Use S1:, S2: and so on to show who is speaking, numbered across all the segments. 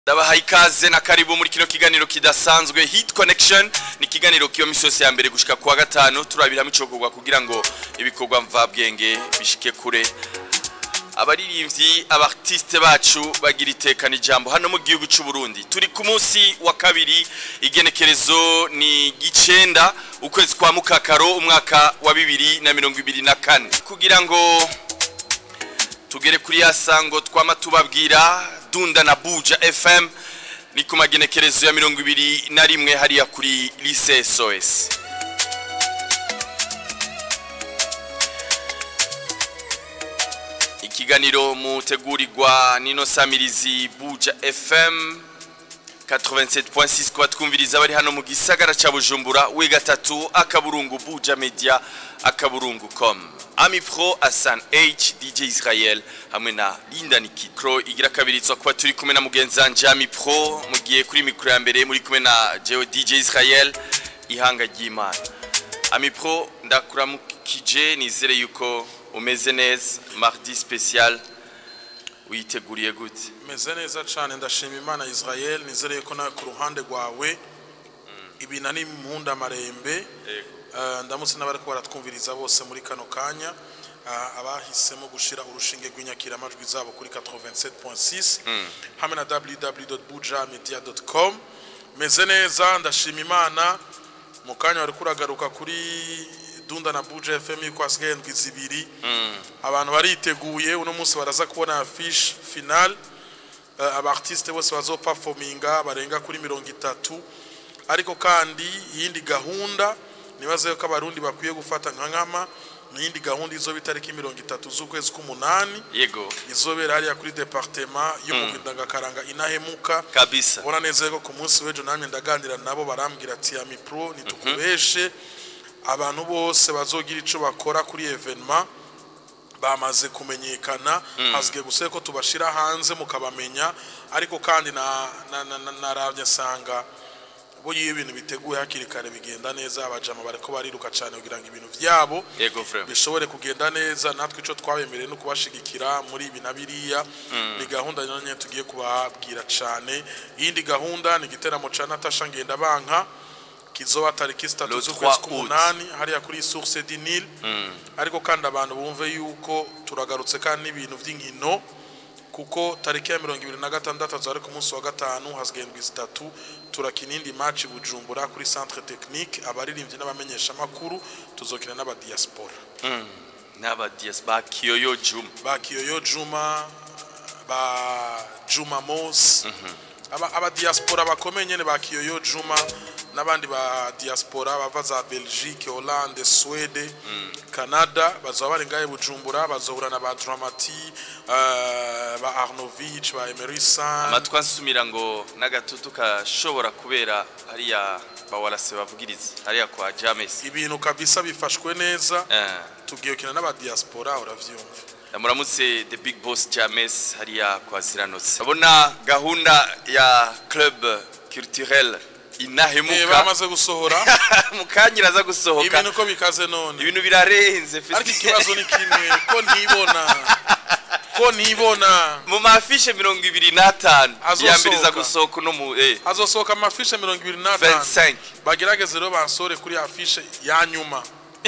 S1: ndabahaye ikaze na karibu muri kino kiganiro kidasanzwe hit connection ni ikiganiro kiba misi yose ya mbere gushika kuwa gatanu turabiramo icokorwa kugira ngo ibikorwa mvabwenge bishike kure abaririmbyi abartiste bacu bagira itekana ijambo hano mu gihugu cy'u Burundi turi ku munsi wa kabiri igenekerezo ni gicenda ukwezi kwa mukakaro umwaka wa bibiri na mirongo ibiri na kane kugira ngo tugere kuri ya sango twama tubabwira dunda na buja fm ni ku magenekerezo ya mirongo ibiri na rimwe hariya kuri lise sos ikiganiro mutegurirwa nino samirizi buja fm 87.6 kwa twumviriza bari hano mu gisagara ca bujumbura we gatatu akaburungu buja media akaburungu com ami pro asan h dj israel hamwe na linda nikikro igira kabiritswa kuba turi kumwe na mugenzanje ami pro mugiye kuri mikro ya mbere muri kumwe na jeo dj israel ihanga ry'imana ami pro ndakuramukije nizere yuko umeze neza mardi special witeguriye gute
S2: meze neza cyane ndashima imana israel nizereye ko nawe ku ruhande rwawe ibina ni impunda marembe Eh, ndamutse n'abari ko baratwumviriza bose muri kano kanya Ah, abahisemo gushira urushinge rw'inyakiramajwi zabo kuri 87.6 hamwe na www.bujamedia.com meze neza ndashima imana mu kanya wari kuragaruka kuri dunda na buja fm yuko hasigaye ndwi zibiri abantu bariteguye uno munsi baraza kubona afishe finale uh, abartiste bose bazoperforminga barenga kuri mirongo itatu ariko kandi iyindi gahunda nibaze yuko abarundi bakwiye gufata nka nkama n'iyindi gahunda izoba itariki mirongo itatu z'ukwezi k'umunani
S1: yego
S2: izobera hariya kuri departema yo mu ndangakaranga inahemuka
S1: kabisa
S2: ubona neza ko ku munsi w'ejo namwe ndaganira nabo barambwira ati ya mipro nitukubeshe abantu bose bazogira ico bakora kuri evenement bamaze kumenyekana hasigaye gusa ko tubashira hanze mukabamenya ariko kandi na na- na- na- naravye nsanga bo iyo ibintu biteguye hakiri kare bigenda neza abajama bariko bariruka cyane kugira ngo ibintu vyabo
S1: yego frère
S2: bishobore kugenda neza natwe icyo twabemereye no kubashigikira muri ibi na biriya ni gahunda nyine tugiye kubabwira cyane iyindi gahunda ni igiteramo cya natasha ngendabanka kizoba tariki zitatu
S1: Le
S2: z'ukwezi
S1: 3
S2: k'umunani hariya kuri source du Nil ariko kandi abantu bumve yuko turagarutse kandi n'ibintu by'inkino kuko tariki ya mirongo ibiri na gatandatu azaba ari ku munsi wa gatanu hasigaye indwi zitatu turakina indi match i bujumbura kuri centre technique abaririmbyi n'abamenyeshamakuru tuzokina n'abadiaspora
S1: n'aba dias ba kiyoyo juma
S2: ba kiyoyo juma ba juma mos aba, aba diaspora bakomeye nyene ba kiyoyo juma n'abandi ba diaspora bava za belgique hollande swede canada bazaba bari ngahe bujumbura bazohura na ba dramati uh, ba arnovich ba emerison
S1: amatwi ansumira ngo n'agatutu kashobora kubera hariya bawarase bavugiriza hariya kwa james
S2: ibintu kabisa bifashwe neza
S1: Eh,
S2: tugiye gukina n'aba diaspora uravyumva
S1: muramutse the big boss james hariya kwa ziranotse abona gahunda ya club culturel
S2: Eh,
S1: inahemuka
S2: bamaze gusohora
S1: mukanya iraza gusohoka
S2: ibintu ko bikaze none
S1: ibintu birarenze
S2: ariko
S1: festi-
S2: ikibazo ni kimwe ko ntibona ko ntibona
S1: mu mafishe mirongo ibiri n'atanu
S2: Azosohoka.
S1: iya mbere iza gusohoka uno mu eh,
S2: hazosohoka amafishe mirongo ibiri n'atanu
S1: 25
S2: bagerageze rero bansore kuri afishe ya nyuma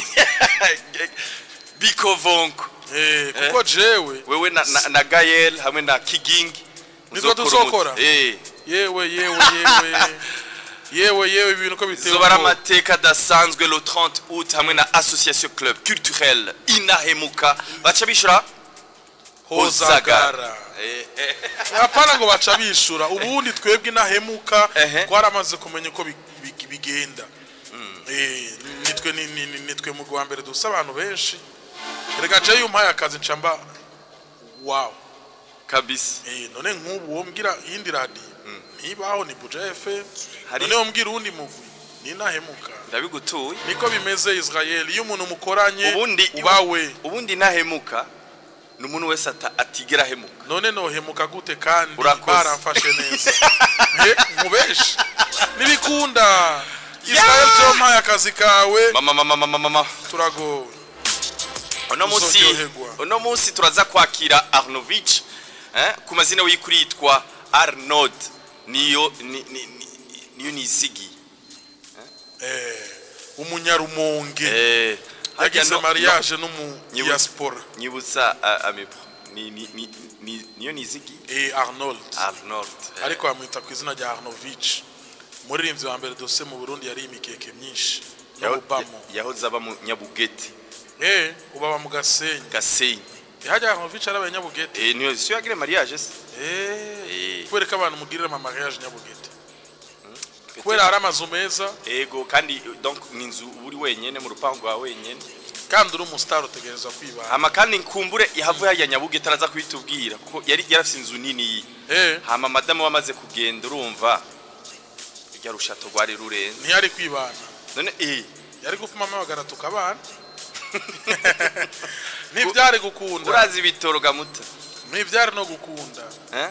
S1: bikovonko
S2: Eh, kuko jewe
S1: wewe na, na, na gayel hamwe na kigingi
S2: Nitwo
S1: muzokora
S2: tuzokora?
S1: umuti. eh
S2: yewe yewe yewe yewe yewe ibintu ko biteye
S1: zoba ari
S2: ubwoba.
S1: amateka adasanzwe le 30 août hamwe na association club culturel inahemuka baca bishura
S2: hozagara
S1: Eh, eh.
S2: hapana ngo baca bishura ubundi twebwe inahemuka
S1: Ehe.
S2: twaramaze kumenya uko bi- bi- bigenda Eh, nitwe ni- ni- ni- nitwe mu rwa mbere dusa abantu benshi reka jewe iyo umpaye akazi nca mba wawu
S1: kabisa
S2: Eh, none nk'ubu wombwira iyindi radiyo ntibaho ni buja fm
S1: Hari-
S2: none wombwira uwundi mugwi ni inahemuka
S1: ndabigutuye
S2: niko bimeze israel iyo umuntu mukoranye
S1: ubundi
S2: ubawe
S1: ubundi nahemuka ni umuntu wese ata- atigera ahemuka
S2: none nohemuka gute kandi
S1: Urakoze.
S2: baramfashe neza Eh, mubeshi nibikunda israel byo mpaye akazi kawe
S1: mama mama mama mama
S2: turagowe
S1: uno munsi
S2: Uzoryoherwa.
S1: uno munsi turaza kwakira arnovich eh, ku mazina y'ukuri yitwa arnold niyo ni- ni- ni- niyo nizigi
S2: eh, umunyarumonge
S1: eh harya
S2: yagize
S1: no-
S2: mariage
S1: no-
S2: n'umu
S1: Nyibu-
S2: diaspora
S1: nyibutsa uh, amepro ni ni ni ni- niyo nizigi
S2: eh, arnold
S1: Arnold eh,
S2: ariko bamwita ku izina rya arnovich umuririmbyi wa mbere dose mu burundi yari imikeke myinshi no
S1: yaho-
S2: mubamo
S1: yahoze aba mu nyabugete
S2: eh ubaba mu gasenyi
S1: gasenyi
S2: hajya arnovich ari abanyabugete
S1: eh niyo siyo yagire mariage se
S2: eh
S1: Eh.
S2: kubera ko abantu mugirira ama mariage nyabugete kubera hari amazu meza
S1: ego kandi donc ni inzu uri wenyene mu rupangu rwa wenyene
S2: kandi uri umusitari utegereza kwibana
S1: hama kandi nkumbure yahavuye hajya nyabugete araza kubitubwira kuko yari yarafise inzu nini
S2: eh
S1: hama madamu wamaze kugenda urumva rya rushato rwari rurenze
S2: ntiyari kwibana
S1: none eh
S2: yari gupfuma amabagara tukabana ntibyari gukunda
S1: urazi ibitoro gamuta
S2: ntibyari no gukunda
S1: eh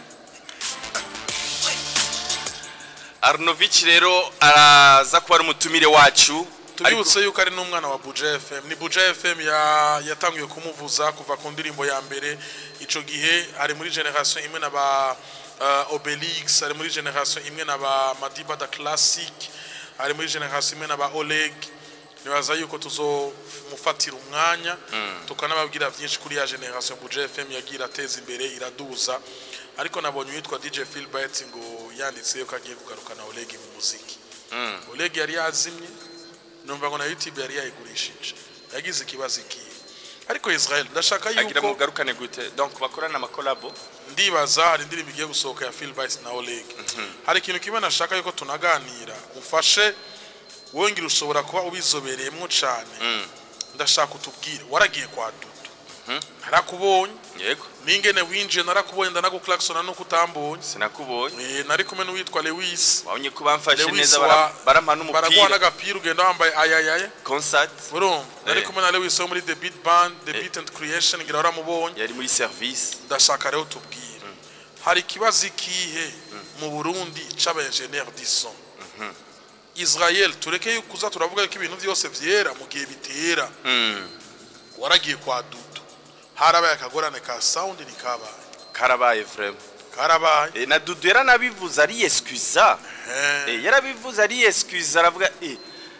S1: Arnovich rero araza kuba ari umutumire wacu
S2: tubibutse yuko ari n'umwana wa Buja FM ni Buja FM ya yatangiye kumuvuza kuva ku ndirimbo ya mbere ico gihe ari muri generation imwe na ba uh, Obelix ari muri generation imwe na ba Madiba da Classic ari muri generation imwe na ba Oleg nibaza yuko tuzomufatira umwanya tukanababwira byinshi kuri ya generation Buja FM yagira ateza imbere iraduza ariko nabonye uwitwa DJ Philbert ngo yanditse yuko agiye kugarukana Oleg mu muziki Oleg yari yazimye numva ngo na YouTube yari yayigurishije yagize ikibazo ikiye ariko Israel ndashaka
S1: agira
S2: yuko
S1: mugarukane gute donc bakorana amakolabo
S2: ndibaza hari indirimbo igiye gusohoka ya Phil Bice na Oleg hari ikintu kimwe nashaka yuko tunaganira umfashe wongera ushobora kuba ubizobereyemo cyane ndashaka utubwire waragiye kwa Dudu narakubonye
S1: yego
S2: ningene winjiye narakubonye ndanaguklaxona nuko utambonye
S1: sinakubonye
S2: Eh, nari kumwe n'uwitwa Lewis
S1: wabonye ko bamfashe
S2: Lewis
S1: neza
S2: wa-
S1: bara- barampa
S2: baraguha
S1: n'umupira
S2: n'agapira ugenda wambaye ayayaye
S1: concert
S2: urumva nari
S1: Eh.
S2: kumwe na Lewis wo muri The Beat Band The Beat and Creation ngira waramubonye
S1: yari muri service
S2: ndashaka rero tubwire hari ikibazo ikihe mu burundi c'abaenjeneri dison israel tureke yuko uza turavuga yuko ibintu byose vyera mu gihe bitera waragiye kwa dudu harabaye akagorane ka sound nikabaye
S1: karabaye vraiment
S2: karabaye
S1: Eh, na dudu yaranabivuze ari excuse
S2: Eh,
S1: Eh, yarabivuze ari excuse aravuga eh,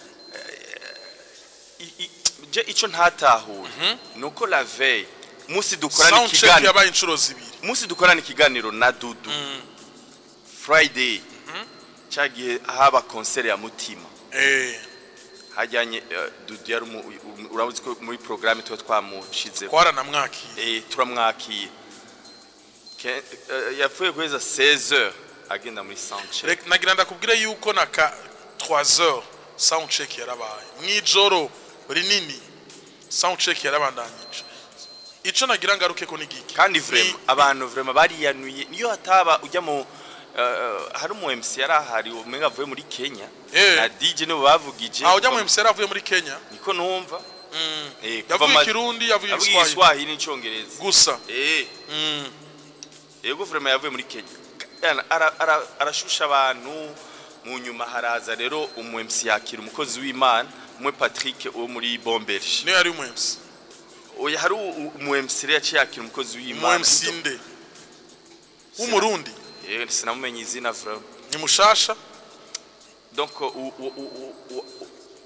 S1: eh, i- i- je ico ntatahuye nuko la veille musi dukorana
S2: sound check
S1: ikiganiro
S2: yabaye inshuro zibiri
S1: musi dukorana ikiganiro na dudu friday cyagiye haba concert ya mutima
S2: Eh,
S1: hajyanye eh, dudu yari umu- um- urabuzi ko muri programme tuba twamushize
S2: twaranamwakiye
S1: eh turamwakiye Ke- eh, yapfuye guheza 16 heures agenda muri soundcheck
S2: Rek- nagira ndakubwire yuko na ka 3 heures sound check yarabaye mwijoro rinini sound check yarabandanyije ico nagira ngaruke ko nigiki
S1: kandi vraiment abantu vraiment bariyanuye niyo hataba ujya mu eh, hari umu MC yari ahari umenga avuye muri Kenya
S2: Eh.
S1: na DJ nibo bavugije
S2: aho ujya mu MC yaravuye muri Kenya
S1: niko numva eh kuva
S2: yavuye
S1: ma-
S2: ikirundi yavuye
S1: yavuye
S2: igiswahili
S1: igiswahili n'icyongereza
S2: gusa
S1: eh
S2: Mm.
S1: yego vraiment yavuye muri Kenya Yana, ara- ara- arashusha abantu mu nyuma haraza rero umu MC yakira umukozi w'Imana umwe Patrick wo muri Bomberge
S2: niyo yari umu MC
S1: oya hari u- umu MC rero yaciye yakira umukozi
S2: umu
S1: w'Imana
S2: MC nde w'umurundi
S1: eh sinamumenye izina vraiment
S2: ni mushasha
S1: donc u- u- u- u- u- u-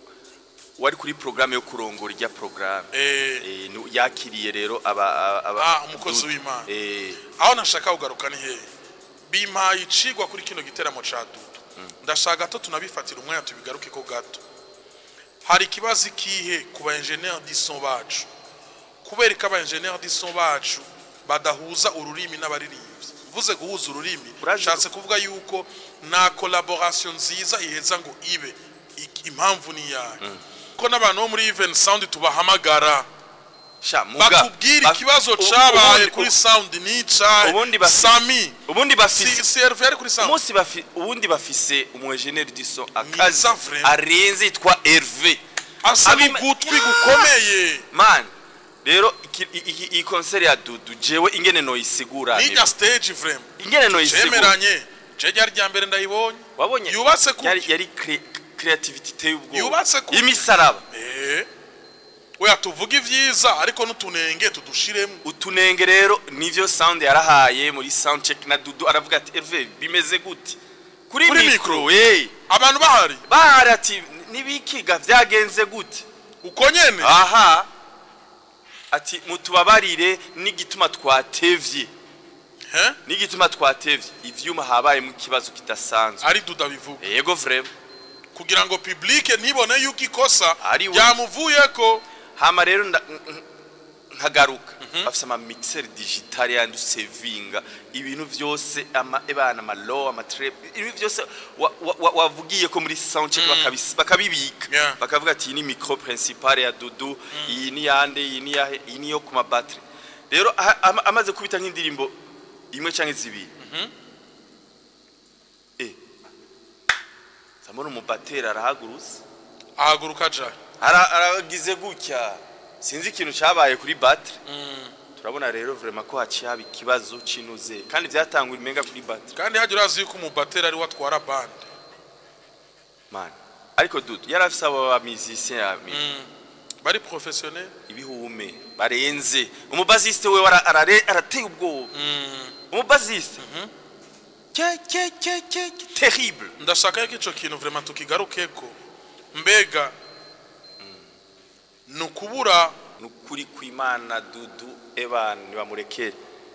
S1: wari kuri programme yo kurongora ijya programme
S2: eh
S1: eh nu- yakiriye rero aba aba
S2: Ah, umukozi w'Imana.
S1: eh
S2: aho nashaka kugaruka ni hehe bimpaye icigwa kuri kino giteramo ca dudu ndashaka gato tunabifatira umwanya tubigaruke ko gato hari ikibazo ikihe ku ba enjeneri dison bacu kubera ko aba enjeneri dison bacu badahuza ururimi n'abaririmbyi mvuze guhuza ururimi
S1: Urazi-
S2: nshatse kuvuga yuko nta collaboration nziza iheza ngo ibe Ik- impamvu ni yayo ko n'abantu bo muri even sound tubahamagara
S1: sha muga
S2: batubwire
S1: ba-
S2: ikibazo
S1: u-
S2: cabaye
S1: ubundi-
S2: kuri sound n'icahe
S1: ubundi basi-
S2: sami
S1: ubundi
S2: si
S1: bafise
S2: si Hervé yari kuri sound
S1: umunsi bafi ubundi bafise umu engineer du son akazi
S2: Mwiza vraiment.
S1: arenze yitwa Hervé
S2: asa
S1: Abima-
S2: n'ugutwi gukomeye
S1: man rero iki- i- i- iyi concert ya Dudu jewe ingene noyisigura
S2: n'irya stage vraiment
S1: ingene noyisigura
S2: cemeranye je ryari rya mbere ndayibonye
S1: wabonye
S2: yubatse ku
S1: yari yari cre- creativity iteye ubwoba
S2: Yubatse ku-
S1: imisaraba
S2: eh oya tuvuge ivyiza ariko n'utunenge tudushiremo
S1: utunenge rero nivyo sound yarahaye muri sound check na Dudu aravuga ati Hervé bimeze gute kuri
S2: Kuri
S1: mikro eh
S2: abantu bahari
S1: bahari ati nibikiga vyagenze gute
S2: uko nyene
S1: aha ati mutubabarire n'igituma twatevye
S2: He?
S1: n'igituma twatevye ivyuma habayemo ikibazo kidasanzwe
S2: ari duda bivuga
S1: yego vrema
S2: kugira ngo publike ntibone yuko ikosa
S1: Ari we.
S2: ryamuvuyeko
S1: hama rero nda- n- n- nkagaruka bafise ama mixer digital yandi usevinga ibintu vyose ama ebana ama low ama trap ibintu vyose wa- wa- wa- wavugiye ko muri sound check bakabis- bakabibika
S2: Yeah.
S1: bakavuga ati iyi ni micro principal ya dudu iyi ni yande iyi ni yahe iyi ni yo ku ma battery rero aha- ama- amaze kubita nk'indirimbo imwe canke zibiri eh samona umubateri arahagurutse
S2: ahaguruka aja
S1: Ara- aragize gutya sinzi ikintu cyabaye kuri battery turabona rero vraiment ko haciye haba ikibazo cinuze kandi vyatangura imenga kuri battery
S2: kandi hajya urazi yuko umubateri ari we atwara bande
S1: man ariko dudu yari afise abo ba musicien yami
S2: bari professionnel
S1: ibihume barenze umubasiste we wara- arare- arateye ubwoba umubasiste ke ke ke ke ke- terrible
S2: ndashaka yuko ico kintu vraiment tukigarukeko mbega ni ukubura
S1: nukuri kw'imana dudu ebana nibamurekere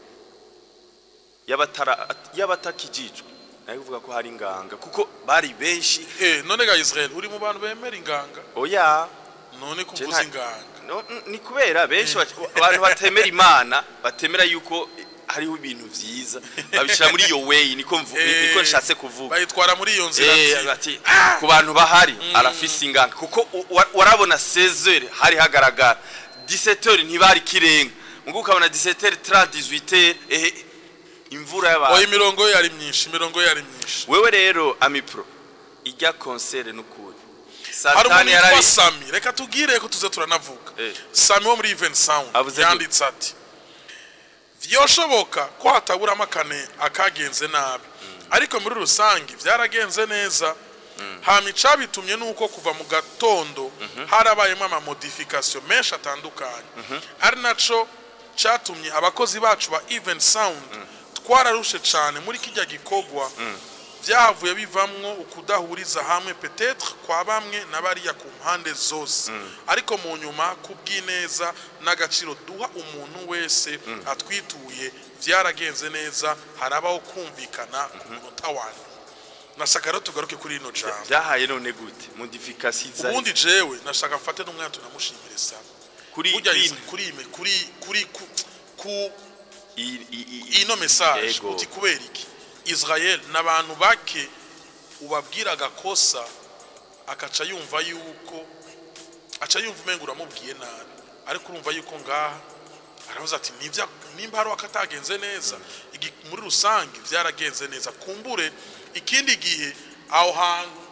S1: yabatara yabatakijijwe nayo kuvuga ko hari inganga kuko bari benshi
S2: eh none ga Israel uri mu bantu bemera inganga
S1: oya
S2: none
S1: Je
S2: kuvuza
S1: nta-
S2: inganga
S1: no, n- ni kubera benshi bac- abantu batemera imana batemera yuko eh, hariho ibintu vyiza babishira muri iyo way niko mvu- ni- niko
S2: Eh,
S1: nshatse kuvuga
S2: bayitwara muri iyo nzira
S1: Eh,
S2: ati
S1: ati ku bantu bahari arafise inganga kuko u- wa- warabona 16h hari hagaragara 17h ntibari kirenga mugo ukabona 17h 30 18h eh imvura
S2: oya
S1: y'abantu
S2: imirongo ye yari myinshi imirongo ye yari myinshi
S1: wewe rero amipro ijya concert n'ukuri
S2: hari umuntu
S1: satani
S2: witwa
S1: yarabi
S2: Sami reka tubwire ko tuze turanavuga
S1: Eh.
S2: Sami wo muri Even Sound
S1: Avuze
S2: yanditse ati vyoshoboka ko hataburamo akane akagenze nabi ariko muri rusange vyaragenze neza hama icabitumye nuko kuva mu gatondo harabayemo amamodification menshi atandukanye ari naco catumye abakozi bacu ba Even Sound twararushe cane muri kijya gikorwa byahavuye bivamwo ukudahuriza hamwe petetre kwa bamwe na bariya ku mpande zose ariko mu nyuma kubw'ineza n'agaciro duha umuntu wese atwituye byaragenze neza harabaho kumvikana ku munota wa nyuma nashaka rero tugaruke kuri rino jambo
S1: byahaye none gute modification za
S2: ubundi jewe nashaka mfate n'umwanya tunamushimire sana
S1: kuri
S2: burya
S1: bino.
S2: kuri ime- kuri kuri ku, ku
S1: I- i- i-
S2: ino message
S1: Ego.
S2: uti kubera iki Israel n'abantu bake ubabwira agakosa akaca yumva yuko aca yumva umenga uramubwiye nabi ariko urumva yuko ngaha aravuze ati nibya nimba hari akatagenze neza igi- muri rusange byaragenze neza kumbure ikindi gihe aho hantu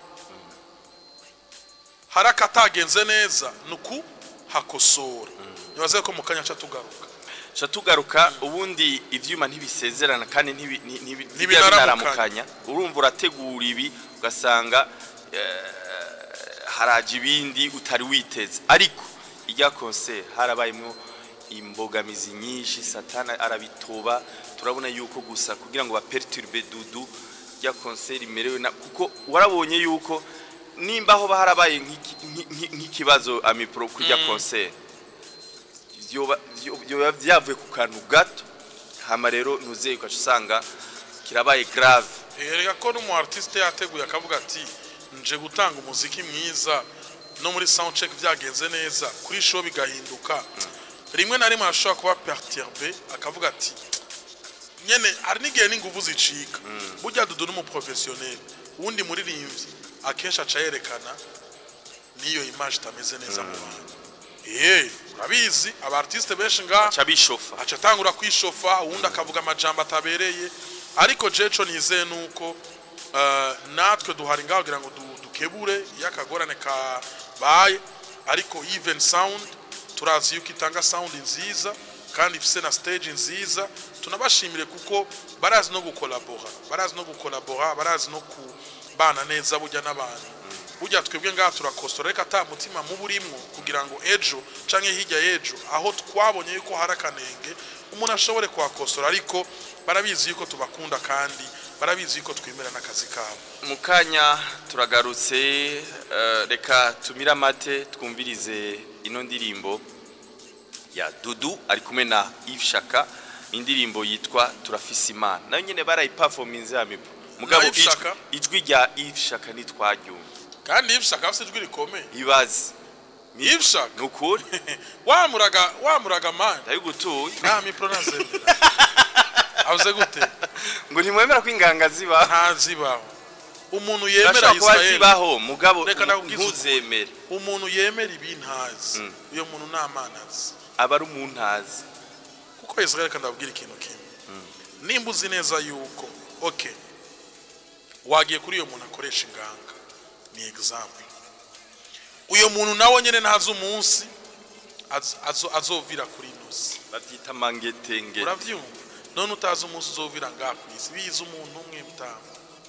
S2: hari akatagenze neza ni uku hakosora nibaze ko mu kanya aca tugaruka
S1: Ca tugaruka ubundi ivyuma ntibisezerana kandi ntibi- nti- ntibi- ntibijya
S2: Ntibinaramukanya.
S1: binaramukanya urumva urategura ibi ugasanga eh, haraje ibindi utari witeze ariko ijya concert harabayemo imbogamizi nyinshi satana arabitoba turabona yuko gusa kugira ngo baperturbe dudu ijya concert imerewe na kuko warabonye yuko nimba aho harabaye nk'iki- nk'i- nk'ikibazo amipro kujya concert vyoba vyo- vyoba vyavuye ku kantu gato hama rero ntuzeye ugaca usanga kirabaye grave
S2: erega ko n'umu artiste yateguye akavuga ati nje gutanga umuziki mwiza no muri sound check byagenze neza kuri show bigahinduka rimwe na rimwe arashobora kuba perturbe akavuga ati nyene hari n'igihe n'inguvu zicika burya dudu n'umuprofessionnel uwundi muririmbyi akenshi aca yerekana n'iyo image itameze neza mu bantu eh urabizi aba artiste benshi ngaha
S1: ca bishofa
S2: aca atangura kwishofa uwundi akavuga amajambo atabereye ariko jeco nizeye nuko eh, natwe duhari ngaho kugira ngo du- dukebure iyo akagorane kabaye ariko even sound turazi yuko itanga sound nziza kandi ifise na stage nziza tunabashimire kuko barazi no gukolabora barazi no gukolabora barazi no kubana neza burya n'abantu burya twebwe ngaha turakosora reka ata mutima muba urimwo kugira ngo ejo canke hirya y'ejo aho twabonye yuko hari akanenge umuntu ashobore kuhakosora ariko barabizi yuko tubakunda kandi barabizi yuko twemera n'akazi kabo
S1: mu kanya turagarutse eh, reka tumire amate twumvirize ino ndirimbo ya dudu ari kumwe na Yves Shaka indirimbo yitwa turafise imana nayo nyene barayiperforminze ya mipo mugabo
S2: Yves
S1: ijwi-
S2: Shaka?
S1: ijwi rya Yves Shaka ntitwaryumva
S2: kandi yibishaka afite ijwi rikomeye
S1: ibaze
S2: yibishaka
S1: ni ukuri
S2: wamuraga wamuraga mani
S1: ndabigutuye
S2: nta mipro nazemera avuze gute
S1: ngo ntimwemera ko inganga zibaho
S2: ntazibaho umuntu yemera
S1: bashobora kuba
S2: israel
S1: zibaho mugabo
S2: Reka nakubwize ukuri.
S1: ntuzemere
S2: umuntu yemera ibintazi
S1: Mm.
S2: uyo muntu nta mana azi
S1: aba ari umuntazi
S2: kuko israel kandi abwira ikintu kimwe nimba uzi neza yuko ok wagiye kuri uyo muntu akoresha inganga ni example uyo muntu nawe nyine ntazi umunsi az- azo- azovira kuri inosi
S1: babyita mangetenge
S2: urabyumva none utazi umunsi uzovira ngaha ku isi biza umuntu umwe mutamu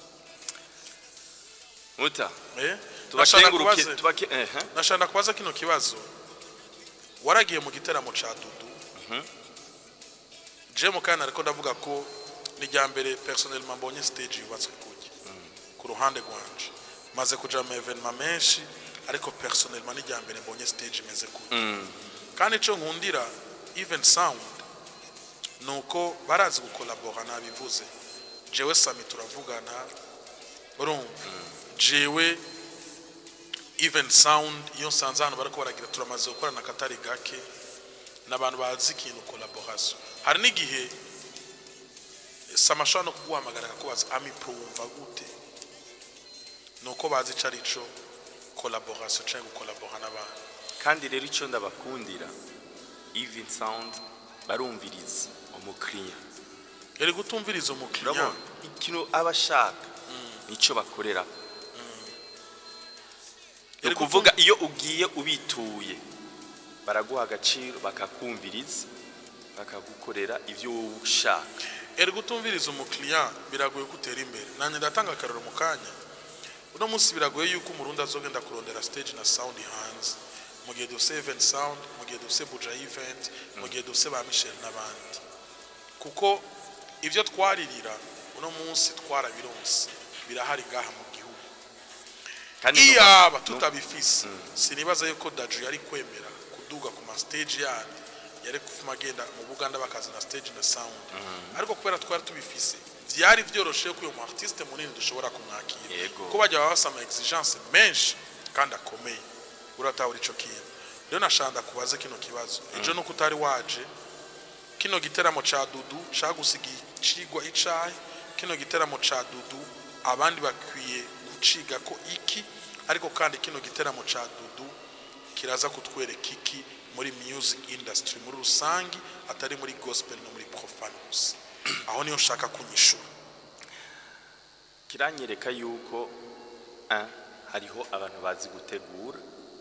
S1: muta
S2: eh? Nashaka
S1: tubakenguruke
S2: kubaza-
S1: tubake ehe
S2: nashaka kubaza kino kibazo waragiye mu giteramo ca dudu je mu kana ariko ndavuga ko ni rya mbere personnellement mbonye stage yubatswe kuki ku ruhande rwanje maze kuja mu evenement menshi ariko personnellement ni rya mbere mbonye stage imeze kuki kandi ico nkundira even sound nuko barazi gukolabora nabivuze jewe sami turavugana urumva jewe even sound iyo nsanze hano bariko baragira turamaze gukorana akatari gake n'abantu bazi ikintu collaboration hari n'igihe samashobora no kuguhamagara akakubaza amipro wumva gute nuko bazi ico arico collaboration canke gukolabora n'abantu
S1: kandi rero icyo ndabakundira even sound barumviriza umukiriya
S2: eri gutumviriza umukiriya
S1: urabona ikintu aba ashaka nicyo bakorera ni
S2: Eri
S1: ukuvuga iyo ugiye ubituye baraguha agaciro bakakumviriza bakagukorera ibyo wowe ushaka
S2: eri gutumviriza umukiriya biragoye ko utera imbere nanjye ndatanga akarero mu kanya uno munsi biragoye yuko umurundi azogenda kurondera stage na sound hanze mu gihe dufise event sound mu gihe dufise buja event mu gihe dufise ba michel n'abandi kuko ibyo twaririra uno munsi twarabironse birahari ngaha mu gihugu
S1: kandi
S2: iyaba
S1: nu-
S2: tutabifise sinibaza yuko daju yari kwemera kuduga ku ma stage yandi yari kufuma agenda mu buganda bakazana stage na sound ariko kubera twari tubifise vyari vyoroshe ko uyu mu artiste munini dushobora kumwakira
S1: Yego.
S2: ko bajya baba basama exigence menshi kandi akomeye uratahura ico kintu rero nashanda kubaze kino kibazo ejo nuko utari waje kino giteramo ca dudu cagusigiye icigwa icahe kino giteramo ca dudu abandi bakwiye guciga ko iki ariko kandi kino giteramo ca dudu kiraza kutwereka iki muri music industry muri rusangi atari muri gospel no muri profane gusa aho niyo nshaka kunyishura
S1: kiranyereka yuko ah, hariho abantu bazi gutegura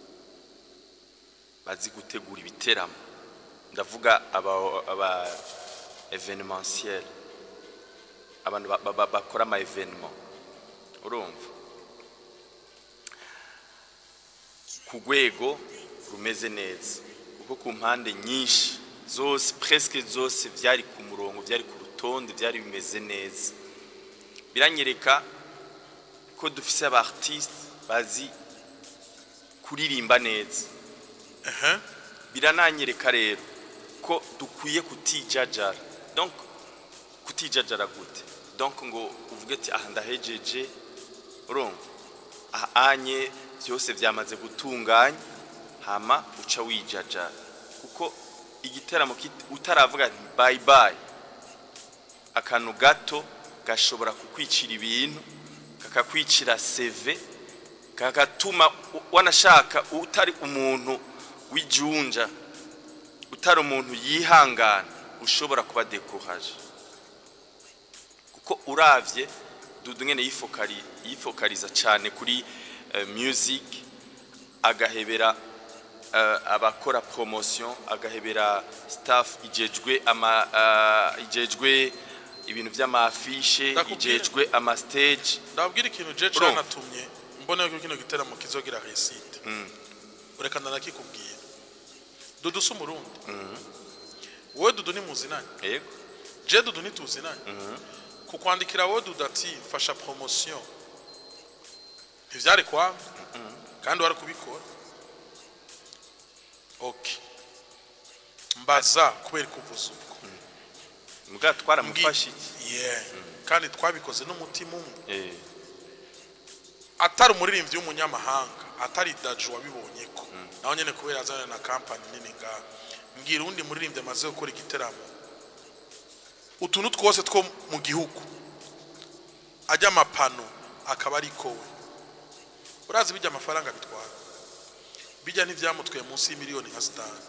S1: bazi gutegura ibiteramo ndavuga aba, aba evenementiel abantu ba- ba- ba- bakora ama evenement urumva ku rwego rumeze neza kuko ku mpande nyinshi zose presque zose byari ku murongo byari ku rutonde byari bimeze neza biranyereka ko dufise aba artiste bazi kuririmba neza
S2: ehe
S1: birananyereka rero ko dukwiye kutijajara donc kutijajara gute donc ngo uvuge ati aha ndahejeje urumva aha anye byose byamaze gutunganya hama uca wijajara kuko igiteramo kit- utaravuga ati bye bye akantu gato gashobora kukwicira ibintu kakakwicira seve kagatuma u- wanashaka utari umuntu w'ijunja utari umuntu yihangana ushobora kuba dekoraje kuko uravye dudu ngene yifokari yifokariza cyane kuri eh, music agahebera eh, abakora promotion agahebera staff ijejwe ama eh, ijejwe ibintu by'amafishe
S2: Ndakubwira.
S1: ijejwe ama stage
S2: ndababwira ikintu je
S1: Urumva?
S2: canatumye mbona yuko kino giteramo kizogira resite ureka ndanakikubwira dudu si umurundi wowe dudu ni muzinanye
S1: yego
S2: je dudu ntituzinanye kukwandikira wowe dudati mfasha promotion ntivyari kwanga kandi wari kubikora okay mbaza kubera kuvuza ubwo
S1: mbwa twaramufashe
S2: yeah kandi twabikoze n'umutima umwe
S1: eh
S2: atari umuririmbyi w'umunyamahanga atari daju wabibonye ko nawe nyene kubera azana na kampani nini ngaha mbwira uwundi muririmbyi amaze gukora igiteramo utuntu twose two mu gihugu ajya amapano akaba ari kowe urazi bijya amafaranga bitwara bijya ntibyamutwaye munsi y'imiliyoni nka sitani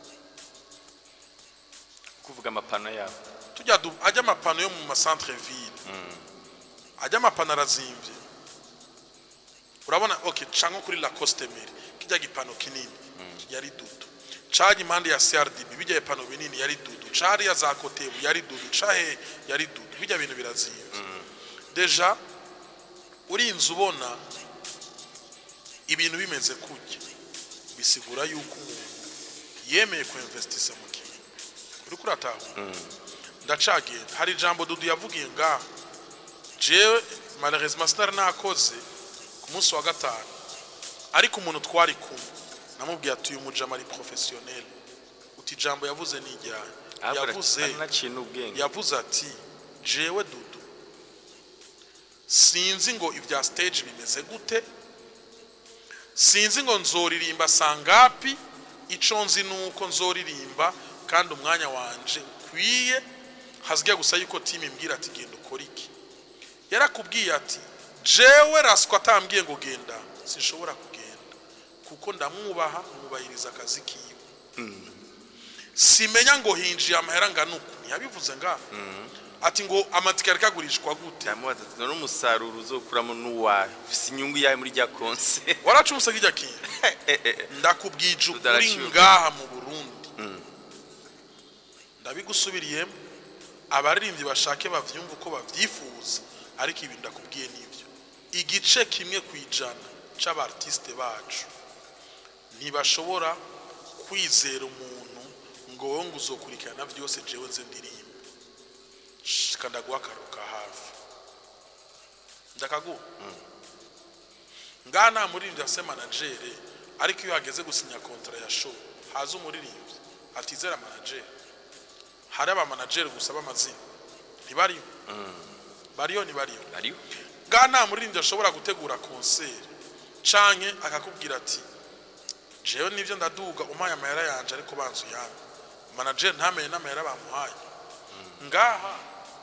S1: kuvuga amapano yabo
S2: tujya du- ajya amapano yo mu masantere ville ajya amapano arazimvye urabona okay canke kuri lacoste meri kijya gipano kinini yari dudu caje impande ya CRDB bijya ipano binini yari dudu cari ya za kotebu yari dudu cahe yari dudu bijya bintu birazimvye deja urinze ubona ibintu bimeze kujya bisigura yuko umuntu yemeye kuinvestisa mu kintu uriko uratahura ndacagenda hari ijambo dudu yavugiye ngaha jewe malheureusement sinari nakoze ku munsi wa gatanu ariko umuntu twari kumwe namubwiye ati uyu mujama ari professionnel uti ijambo yavuze ni ijyanye yavuze
S1: naciye n'ubwenge
S2: yavuze ati jewe dudu sinzi ngo ibya stage bimeze gute sinzi ngo nzoririmba sangapi ico nzi nuko nzoririmba kandi umwanya wanje ukwiye hazijya gusa yuko timu imbwira ati genda ukora iki yarakubwiye ati jewe raswa atambwiye ngo genda sinshobora kugenda kuko ndamwubaha mwubahiriza akazi kiwe simenya ngo hinjiye amahera angana uku ntiyabivuze ngaha ati ngo amatike ariko agurishwa gute
S1: ndamubaza ati none umusaruro uzokuramo n'uwawe ufise inyungu yawe muri rya konse
S2: waracumuse kijya kintu ndakubwije ukuri
S1: Udaraciye.
S2: ngaha mu burundi ndabigusubiriyemo abaririmbyi bashake bavyumva uko bavyifuza ariko ibi ndakubwiye n'ibyo igice kimwe ku ijana c'abartiste bacu ntibashobora kwizera umuntu ngo wowe ngo uzokurikirana byose jewe nze ndirimba shika ndaguha akaru ka hafi ndakaguha ngaha nta muririmbyi afise manajere ariko iyo hageze gusinya kontara ya show haza umuririmbyi atizera manajere hari abamanajeri gusa b'amazina ntibariyo bariyo ntibariyo
S1: ariho
S2: ngaha nta muririmbyi ashobora gutegura konseri canke akakubwira ati jewe nivyo ndaduga umpaye amahera yanje ariko banzu yanyu manajeri ntamenye n'amahera bamuhaye ngaha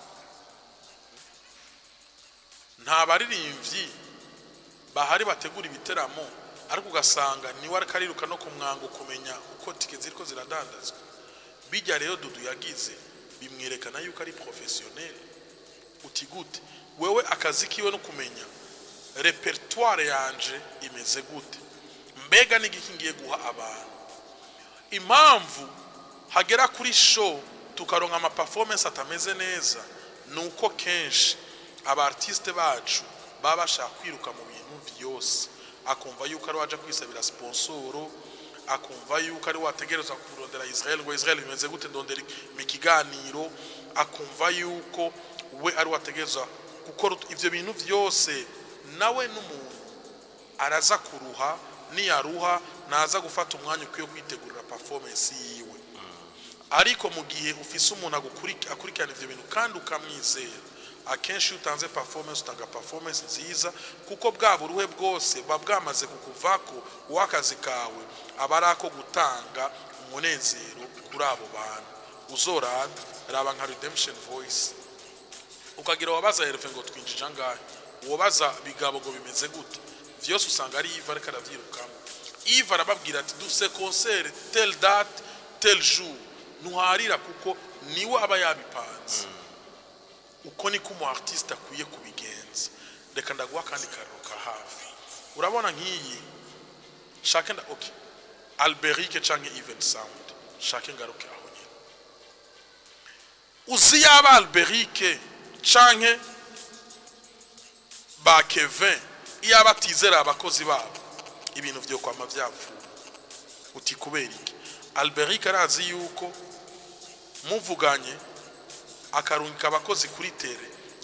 S2: nta baririmbyi bahari bategura ibiteramo ariko ugasanga niwe ariko ariruka no ku mwango kumenya uko tike ziriko ziradandazwa bijya rero dudu yagize bimwerekana yuko ari professionnel uti gute wewe akazi kiwe no kumenya repertoire yanje imeze gute mbega n'igiki ngiye guha abantu impamvu hagera kuri show tukaronka ama performance atameze neza ni uko kenshi aba artiste bacu baba bashaka kwiruka mu bintu byose akumva yuko ari waje kwisabira sponsoro akumva yuko ari wategereza kurondera Israel ngo Israel bimeze gute ndondera mu kiganiro akumva yuko we ari wategereza gukora ut- ivyo bintu byose nawe n'umuntu araza kuruha niyaruha naza gufata umwanya ukwiye kwitegurira performance yiwe ariko mu gihe ufise umuntu agukuriki- akurikirana ivyo bintu kandi ukamwizera akenshi iyo utanze performance utanga performance nziza kuko bwa buruhe bwose buba bwamaze kukuvako uw'akazi kawe aba ari ako gutanga umunezero kuri abo bantu uzorabe raba nka redemption voice ukagira wabaza herve ngo twinjije angahe wobaza bigabo ngo bimeze gute vyose usanga ari iva ariko aravyirukamo iva arababwira ati duse concert tel date tel jour ntuharira kuko niwe aba yabipanze uko niko umu artiste akwiye kubigenza reka ndaguha kandi kariro ka hafi urabona nk'iyi shake nda okay alberike canke even sound shake ngaruke aho nyine uzi yaba alberike canke ba kevin iyo aba atizera abakozi babo ibintu vyo kwama vyapfuye uti kubera iki alberike arazi yuko muvuganye akarungika abakozi kuri tere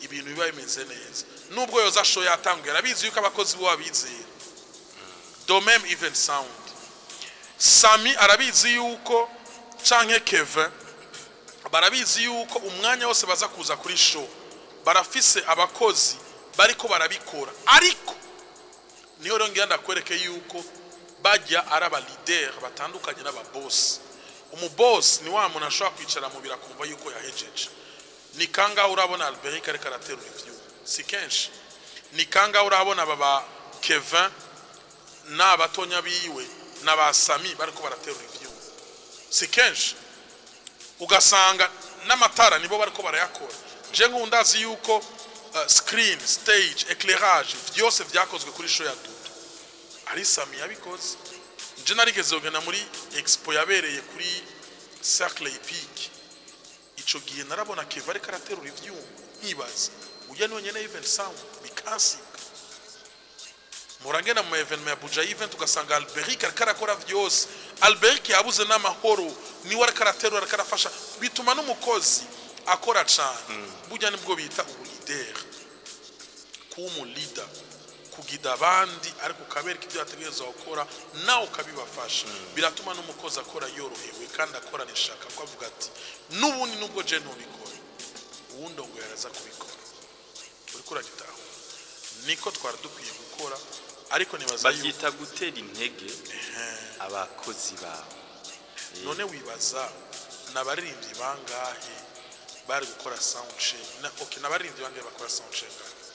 S2: ibintu biba bimeze neza nubwo yoza show yatanguye arabizi yuko abakozi bo babizera domem even sound sami arabizi yuko canke kevin barabizi yuko umwanya wose baza kuza kuri show barafise abakozi bariko barabikora ariko niyo rero ngira ndakwereke yuko bajya ari abalider batandukanye n'ababosi umubosi ni wa muntu ashobora kwicara mu biro akumva yuko yahejeje ni kangahe urabona alberic ariko araterura ivyuma si kenshi ni kangahe urabona aba ba kevin n'abatonya biwe n'aba sami bariko baraterura ivyuma si kenshi ugasanga n'amatara nibo bariko barayakora je nk'ubu ndazi yuko uh, screen stage eclairage byose vyakozwe kuri show ya dudu ari sami yabikoze nje narigeze kugenda muri expo yabereye kuri cercle epic ico gihe narabona keva ariko araterura ivyuma nkibaza uya niwe nyene event sound bikansika murangena mu evenement ya buja event ugasanga alberic ariko arakora vyose alberic yabuze n'amahoro niwe ariko araterura ariko arafasha bituma n'umukozi akora cane burya nibwo bita ubulideri kuba umulida kugida abandi ariko ukabereka ibyo bategereza gukora nawe ukabibafasha biratuma n'umukozi akora yorohewe kandi akorana ishaka ko avuga ati n'ubundi nubwo je ntubikora uwundi ngo yaraza kubikora uriko uragitahura niko twari dukwiye gukora ariko nibaza yuko
S1: babyita gutera intege abakozi bawe
S2: none wibaza n'abaririmbyi bangahe bari gukora sound check na okay n'abaririmbyi bangahe bakora sound check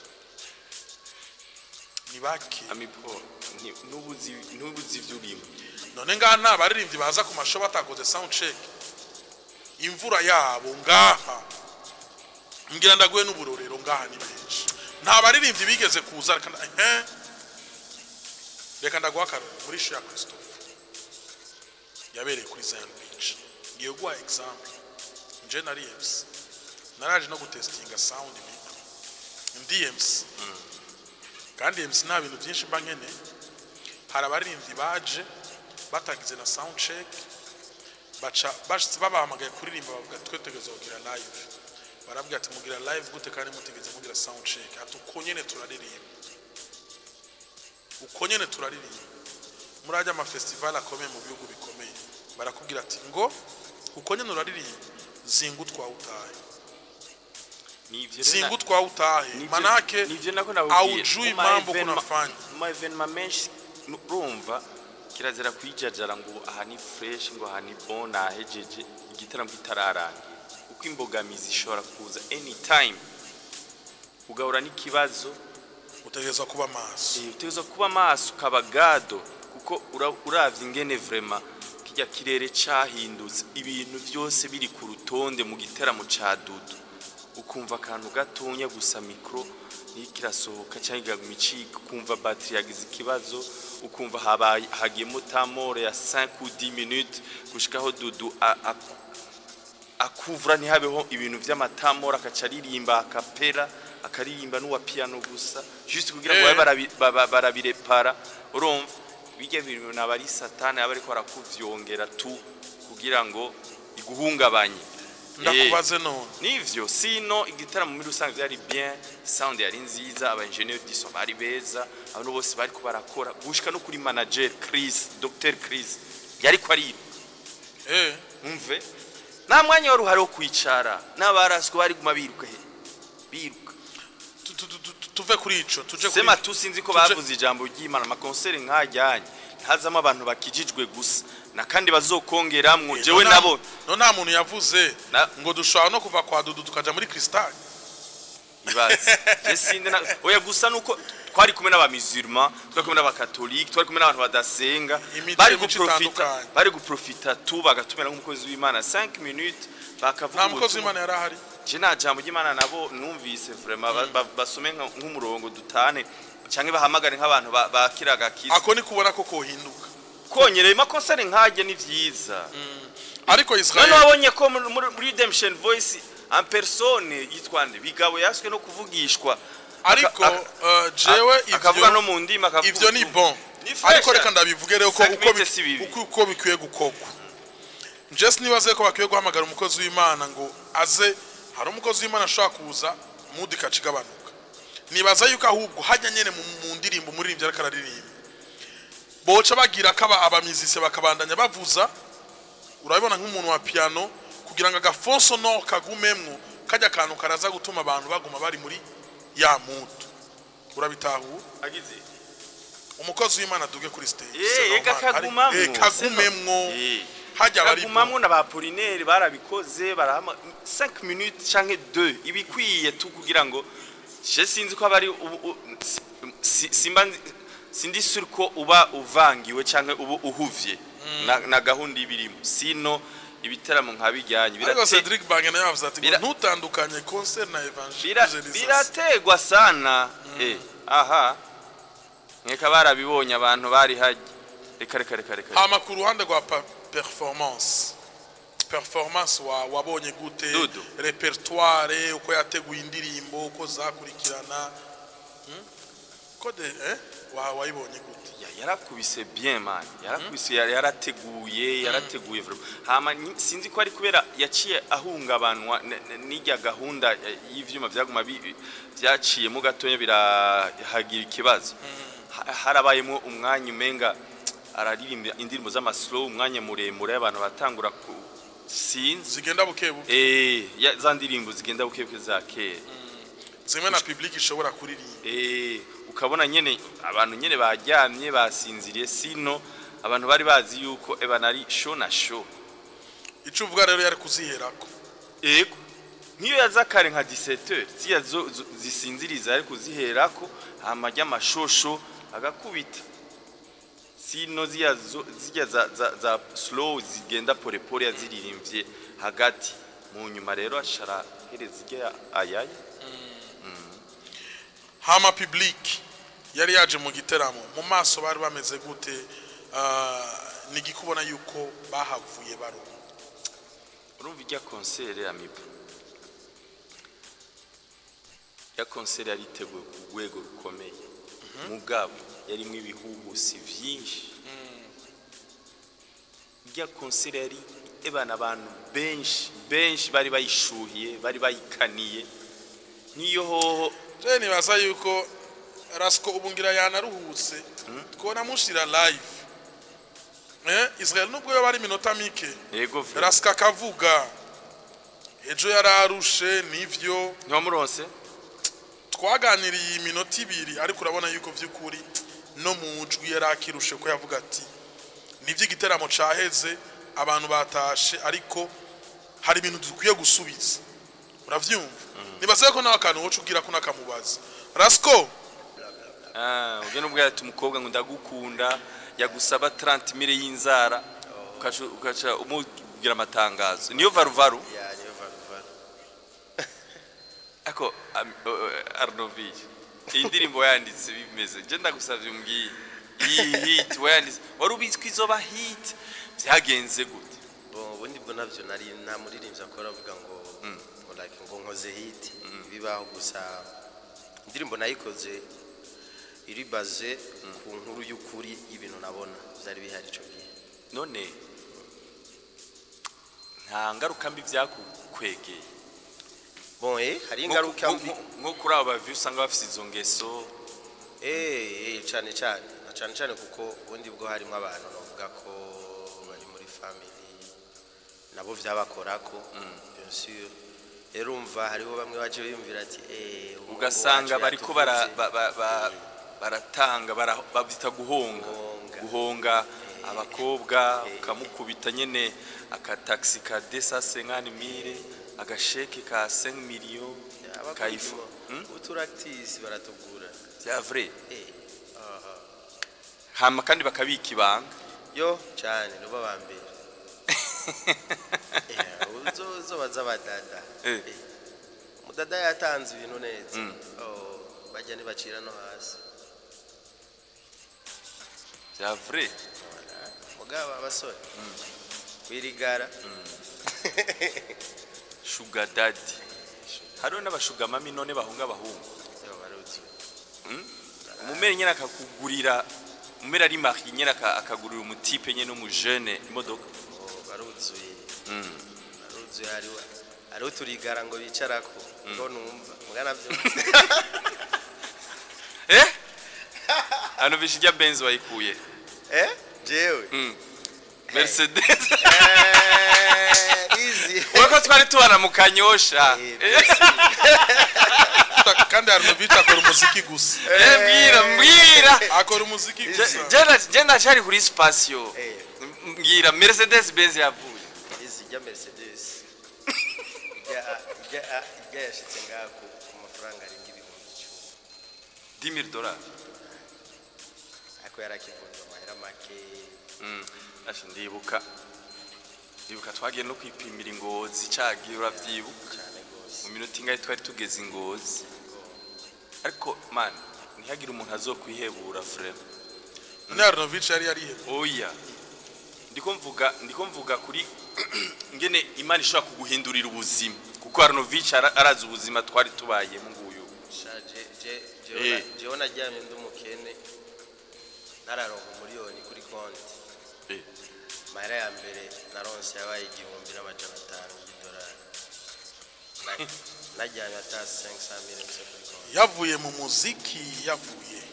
S2: ni bake
S1: amipo nti- n'ubuzi n'ubuzi ibyo urimo
S2: none ngaha nta baririmbyi baza ku masho batakoze sound check imvura yabo ngaha mbwira ndaguhe n'uburorero ngaha ni benshi nta baririmbyi bigeze kuza reka nda- ehe. reka ndaguha akarorero muri show ya christophe yabereye kuri zion beach ngiye guha example nje nari mc naraje no gutestinga sound mikro ndi mc kandi mc nta bintu byinshi mba nkeneye hari abaririmbyi baje batagize na sound check baca bashitse babahamagaye kuririmba bavuga twe tegeza kugira live barabwira ati mugira live gute kandi mutegeze mugira sound check ati uko nyene turaririmba uko nyene turaririmba murajya ama festival akomeye mu bihugu bikomeye barakubwira ati ngo uko nyene uraririmba zinga utwawe utahe
S1: nivyo
S2: zinga utwawe utahe manake
S1: nivyo nako nabubwiye
S2: aujui
S1: Mu ma
S2: mambo
S1: evenema-
S2: kunafanya
S1: mu ma evenema menshi urumva kirazira kwijajara ngo aha ni fresh ngo aha ni bon ahejeje igitaramo kitararangira uko imbogamizi ishobora kuza anytime ugahura n'ikibazo
S2: utegerezwa kuba maso
S1: Eh, utegerezwa kuba maso ukaba gado kuko ura- uravye ingene vrema kirya kirere cahindutse ibintu byose biri ku rutonde mu giteramo ca dudu ukumva akantu gatonya gusa mikro niko irasohoka cyangwa igaguma icika ukumva batiri yagize ikibazo ukumva habaye hagiyemo tamore ya 5 ou 10 minutes gushikaho dudu a- a- akuvura ntihabeho ibintu by'amatamora akaca aririmba akapera akaririmba n'uwa piano gusa juste kugira ngo
S2: Eh.
S1: babe barabi- baba- barabirepara urumva bijya bintu naba ari satani aba ariko arakuvyongera tu kugira ngo iguhungabanye Eh,
S2: ndakubaze none
S1: nivyo sino igitaramo muri rusange byari bien sound yari nziza aba engineer diso bari beza abantu bose bari ko barakora gushika no kuri manager Chris Dr Chris yari ko ari
S2: eh
S1: umve nta mwanya wari uhari wo kwicara n'abaraswe bari guma biruka he biruka
S2: tu- tu- tu- tu- tuve kuri ico tuje kuri
S1: sema tu sinzi ko
S2: tuje-
S1: bavuze ijambo ry'imana amakonseri nkajyanye ntazamo abantu bakijijwe gusa na kandi bazokongeramwo
S2: Eh,
S1: jewe
S2: none nta-
S1: nabo
S2: none nta muntu yavuze
S1: Na-
S2: ngo dushobora no kuva kwa dudu tukaja muri kristal
S1: ibaze je sinde na oya gusa nuko twari kumwe n'abamisurma twari kumwe n'abakatolike twari kumwe n'abantu badasenga
S2: Imico
S1: bari
S2: mico
S1: guprofita
S2: itandukanye.
S1: bari guprofita tu bagatumira nk'umukozi w'imana 5 minutes bakavuga
S2: nta mukozi
S1: ubutumwa.
S2: w'imana yari ahari
S1: je nta jambo ry'imana nabo numvise vraiment ba- ba- basome nka- nk'umurongo dutane canke bahamagare nk'abantu ba- bakiraga kiza
S2: ako ni kubona ko kohinduka
S1: konyereye makonseri nkajye ni vyiza
S2: ariko
S1: none
S2: israel
S1: wabonye ko muri- muri muri redemption voice en persone yitwa nde bigabo yaswe no kuvugishwa
S2: ariko
S1: aka-
S2: uh, jewe
S1: Ak- akavuga no
S2: ivyo
S1: mu ndimi akavuga
S2: ivyo ni
S1: utu-
S2: bon
S1: Ni fresh.
S2: ariko reka ndabivuge rero ko
S1: Cinq
S2: uko
S1: minutes
S2: bi-
S1: si bibi.
S2: uko- uko bikwiye gukorwa njye sinibaze ko bakwiye guhamagara umukozi w'imana ngo aze hari umukozi w'imana ashobora kuza mudi ikaca igabanuka nibaza yuko ahubwo hajya nyene mu, mu ndirimbo umuririmbyi ariko araririmba boca bagira ko aba- abamizise bakabandanya bavuza urabibona nk'umuntu wa piano kugira ngo agafonso no kagumemwo kajya akantu karaza gutuma abantu baguma bari muri ya mudu urabitahura
S1: agize
S2: umukozi w'imana duge kuri stage
S1: Eh,
S2: c'est
S1: eka
S2: normal. Ari-
S1: kagumamwo,
S2: eh, kagumemwo
S1: Eh.
S2: hajya bari
S1: kagumamwo na ba Apollinaire barabikoze barahama 5 minutes canke 2 ibikwiye tu kugira ngo je sinzi ko abari ubu- u- si- simba nzi- sindi sur ko uba uvangiwe canke ubu uhuvye na, na gahunda ibirimo sino ibiteramo nka bijyanye
S2: ariko
S1: birate-
S2: Cedric Bange nawe yavuze ati ngo
S1: Bira-
S2: ntutandukanye concert na
S1: bira-
S2: evangelisation
S1: birategwa sana eh aha nkeka barabibonye abantu bari hajya reka reka reka reka
S2: hama ku ruhande rwa pa- performance performance wa wabonye gute
S1: Dudu.
S2: repertoire uko yateguye indirimbo uko zakurikirana Hmm? ko de eh wa wayibonye gute
S1: Ya- yarakubise bien man yarakubise yari yarateguye yarateguye vraiment hama ni- sinzi ko ari kubera yaciye ahungabanwa n- n- n'irya gahunda eh, y'ivyuma vyaguma bi- vyaciyemo gatoya birahagira ikibazo Ha- harabayemo umwanya umenga araririmba indirimbo z'amaslow umwanya muremure abantu batangura ku sinzi
S2: zigenda buke buke
S1: eh ya- za ndirimbo zigenda bukebuke za kera
S2: zimwe na public ishobora kuririmba
S1: Eh, ukabona nyene abantu nyene baryamye basinziriye sino abantu bari bazi yuko ebana ari show na show
S2: ico uvuga rero yari kuziherako
S1: ego nk'iyo yaza kare nka 17h ziya zo- zo- zisinziriza ari kuziherako amajya amashosho agakubita sino ziya zo- ziya za, za, za slow zigenda polepole yaziririmbye hagati mu nyuma rero ashara hereza irya ayaye
S2: hama public yari yaje mu giteramo mu maso bari bameze gute Ah, nigikubona yuko bahavuye baronka
S1: urumva ijya konsere amibu ya konsere yari iteguwe ku rwego rukomeye mugabo yarimo ibihuhusi byinshi ijya konsere yari ebana abantu benshi benshi bari bayishuhiye bari bayikaniye nk'iyo hoho
S2: je nibaza yuko rasiko ubu ngira yanaruhutse twona mushira live eh Israel nubwo yo bari minota mike
S1: yego vre
S2: rasiko akavuga ejo yararushe nivyo
S1: ntiwamuronse
S2: twaganiriye iyi minota ibiri ariko urabona yuko vy'ukuri no mu jwi yari akirushe ko yavuga ati nivyo igiteramo caheze abantu batashe ariko hari ibintu dukwiye gusubiza uravyumva nibaza ko nawe akantu woca ubwira ko nakamubaza rasiko
S1: Ah, ujya n'ubwo ati umukobwa ngo ndagukunda yagusaba 30 mire y'inzara ukaca ukaca umubwira amatangazo niyo varuvaru
S3: ya niyo varuvaru
S1: ako am- o- o- Arnovic iyi ndirimbo yanditse bimeze je ndagusavye umbwiye iyi hit wayanditse wari ubizi ko izoba hit byagenze gute
S3: bon ubundi bwo navyo nari nta muririmbyi akora avuga ngo ngo like ngo nkoze hit bibaho gusa indirimbo nayikoze iri baze ku nkuru y'ukuri y'ibintu nabona byari bihari ico gihe
S1: none nta ngaruka mbi byakukwegeye
S3: bon eh hari
S1: Nko-
S3: ingaruka
S1: nko-
S3: mbi
S1: nko- nko kuri abo bavi usanga bafise izo ngeso
S3: eh eh cyane cyane na cyane cyane kuko ubundi bwo harimo abantu bavuga ko bari muri family nabo vyabakorako bien sûr rero umva hariho bamwe baje biyumvira ati eh umuhungu
S1: ugasanga
S3: wacu
S1: bariko bara-
S3: yatuvutse.
S1: ba- ba- ba- baratanga bara- babyita guhonga
S3: Guhonga.
S1: guhonga abakobwa ukamukubita nyene akataxi ka desa senkani mire agasheke ka 5 million kayifu Hmm?
S3: uturactisi baratugura
S1: bya vrai
S3: eh
S1: hama kandi bakabika ibanga
S3: yo cyane nibo ba mbere Eh, uzo uzo baza badada
S1: Eh.
S3: Eh, umudada yatanze ibintu neza
S1: Mm.
S3: oh bajya ntibacira no hasi
S1: bya vrai
S3: mugabo abasore wirigara
S1: sugar daddy hariho n'abashuga mami none bahunga abahungu
S3: yo baruzi
S1: umumere nyene akakugurira umumere ari mari nyene aka- akagurira umutipe nyene umujene imodoka
S3: oh baruzuye
S1: Mm.
S3: baruzuye hariho hariho uturigara ngo bicarako ngo numva mugana byo
S1: eh hano bishijya benz wayikuye
S3: eh jewe
S1: Mm. mercedes
S3: Eh, easy
S1: weko twari tubana mu kanyosha
S3: Eh,
S1: Eh,
S2: kandi Arnovich akora umuziki gusa
S1: eh, mbwira mbwira
S2: akora umuziki gusa
S1: je ndacari kuri sipasiyo
S3: Eh.
S1: mbwira mercedes benz yavuye
S3: izi rya mercedes ijya ijya ijya yashitse ngaha ku ku mafaranga arenga ibihumbi icumi
S1: 10000 dollars
S3: ariko yarakivunja amahera make
S1: Mm, asha ndibuka ndibuka twagiye no kwipimira ingozi cagiye uravyibuka
S3: cyane rwose
S1: mu minota ingahe twari tugeze ingozi ariko man ntihagire umuntu azokwihebura frere
S2: none Arnovich yari yarihe
S1: oya ndiko mvuga ndiko mvuga kuri ngene imana ishobora kuguhindurira ubuzima kuko Arnovich ara- arazi ubuzima twari tubayemo nguyu
S3: shaje je
S1: Eh.
S3: jewe naryamye ndi umukene nararonka umuriyoni kuri konti
S1: Eh.
S3: mahera ya mbere naronse yabaye igihumbi n'amajana atanu y'idolari Na- naryamye ata 500 mille mfise kuri konti
S2: yavuye mu muziki yavuye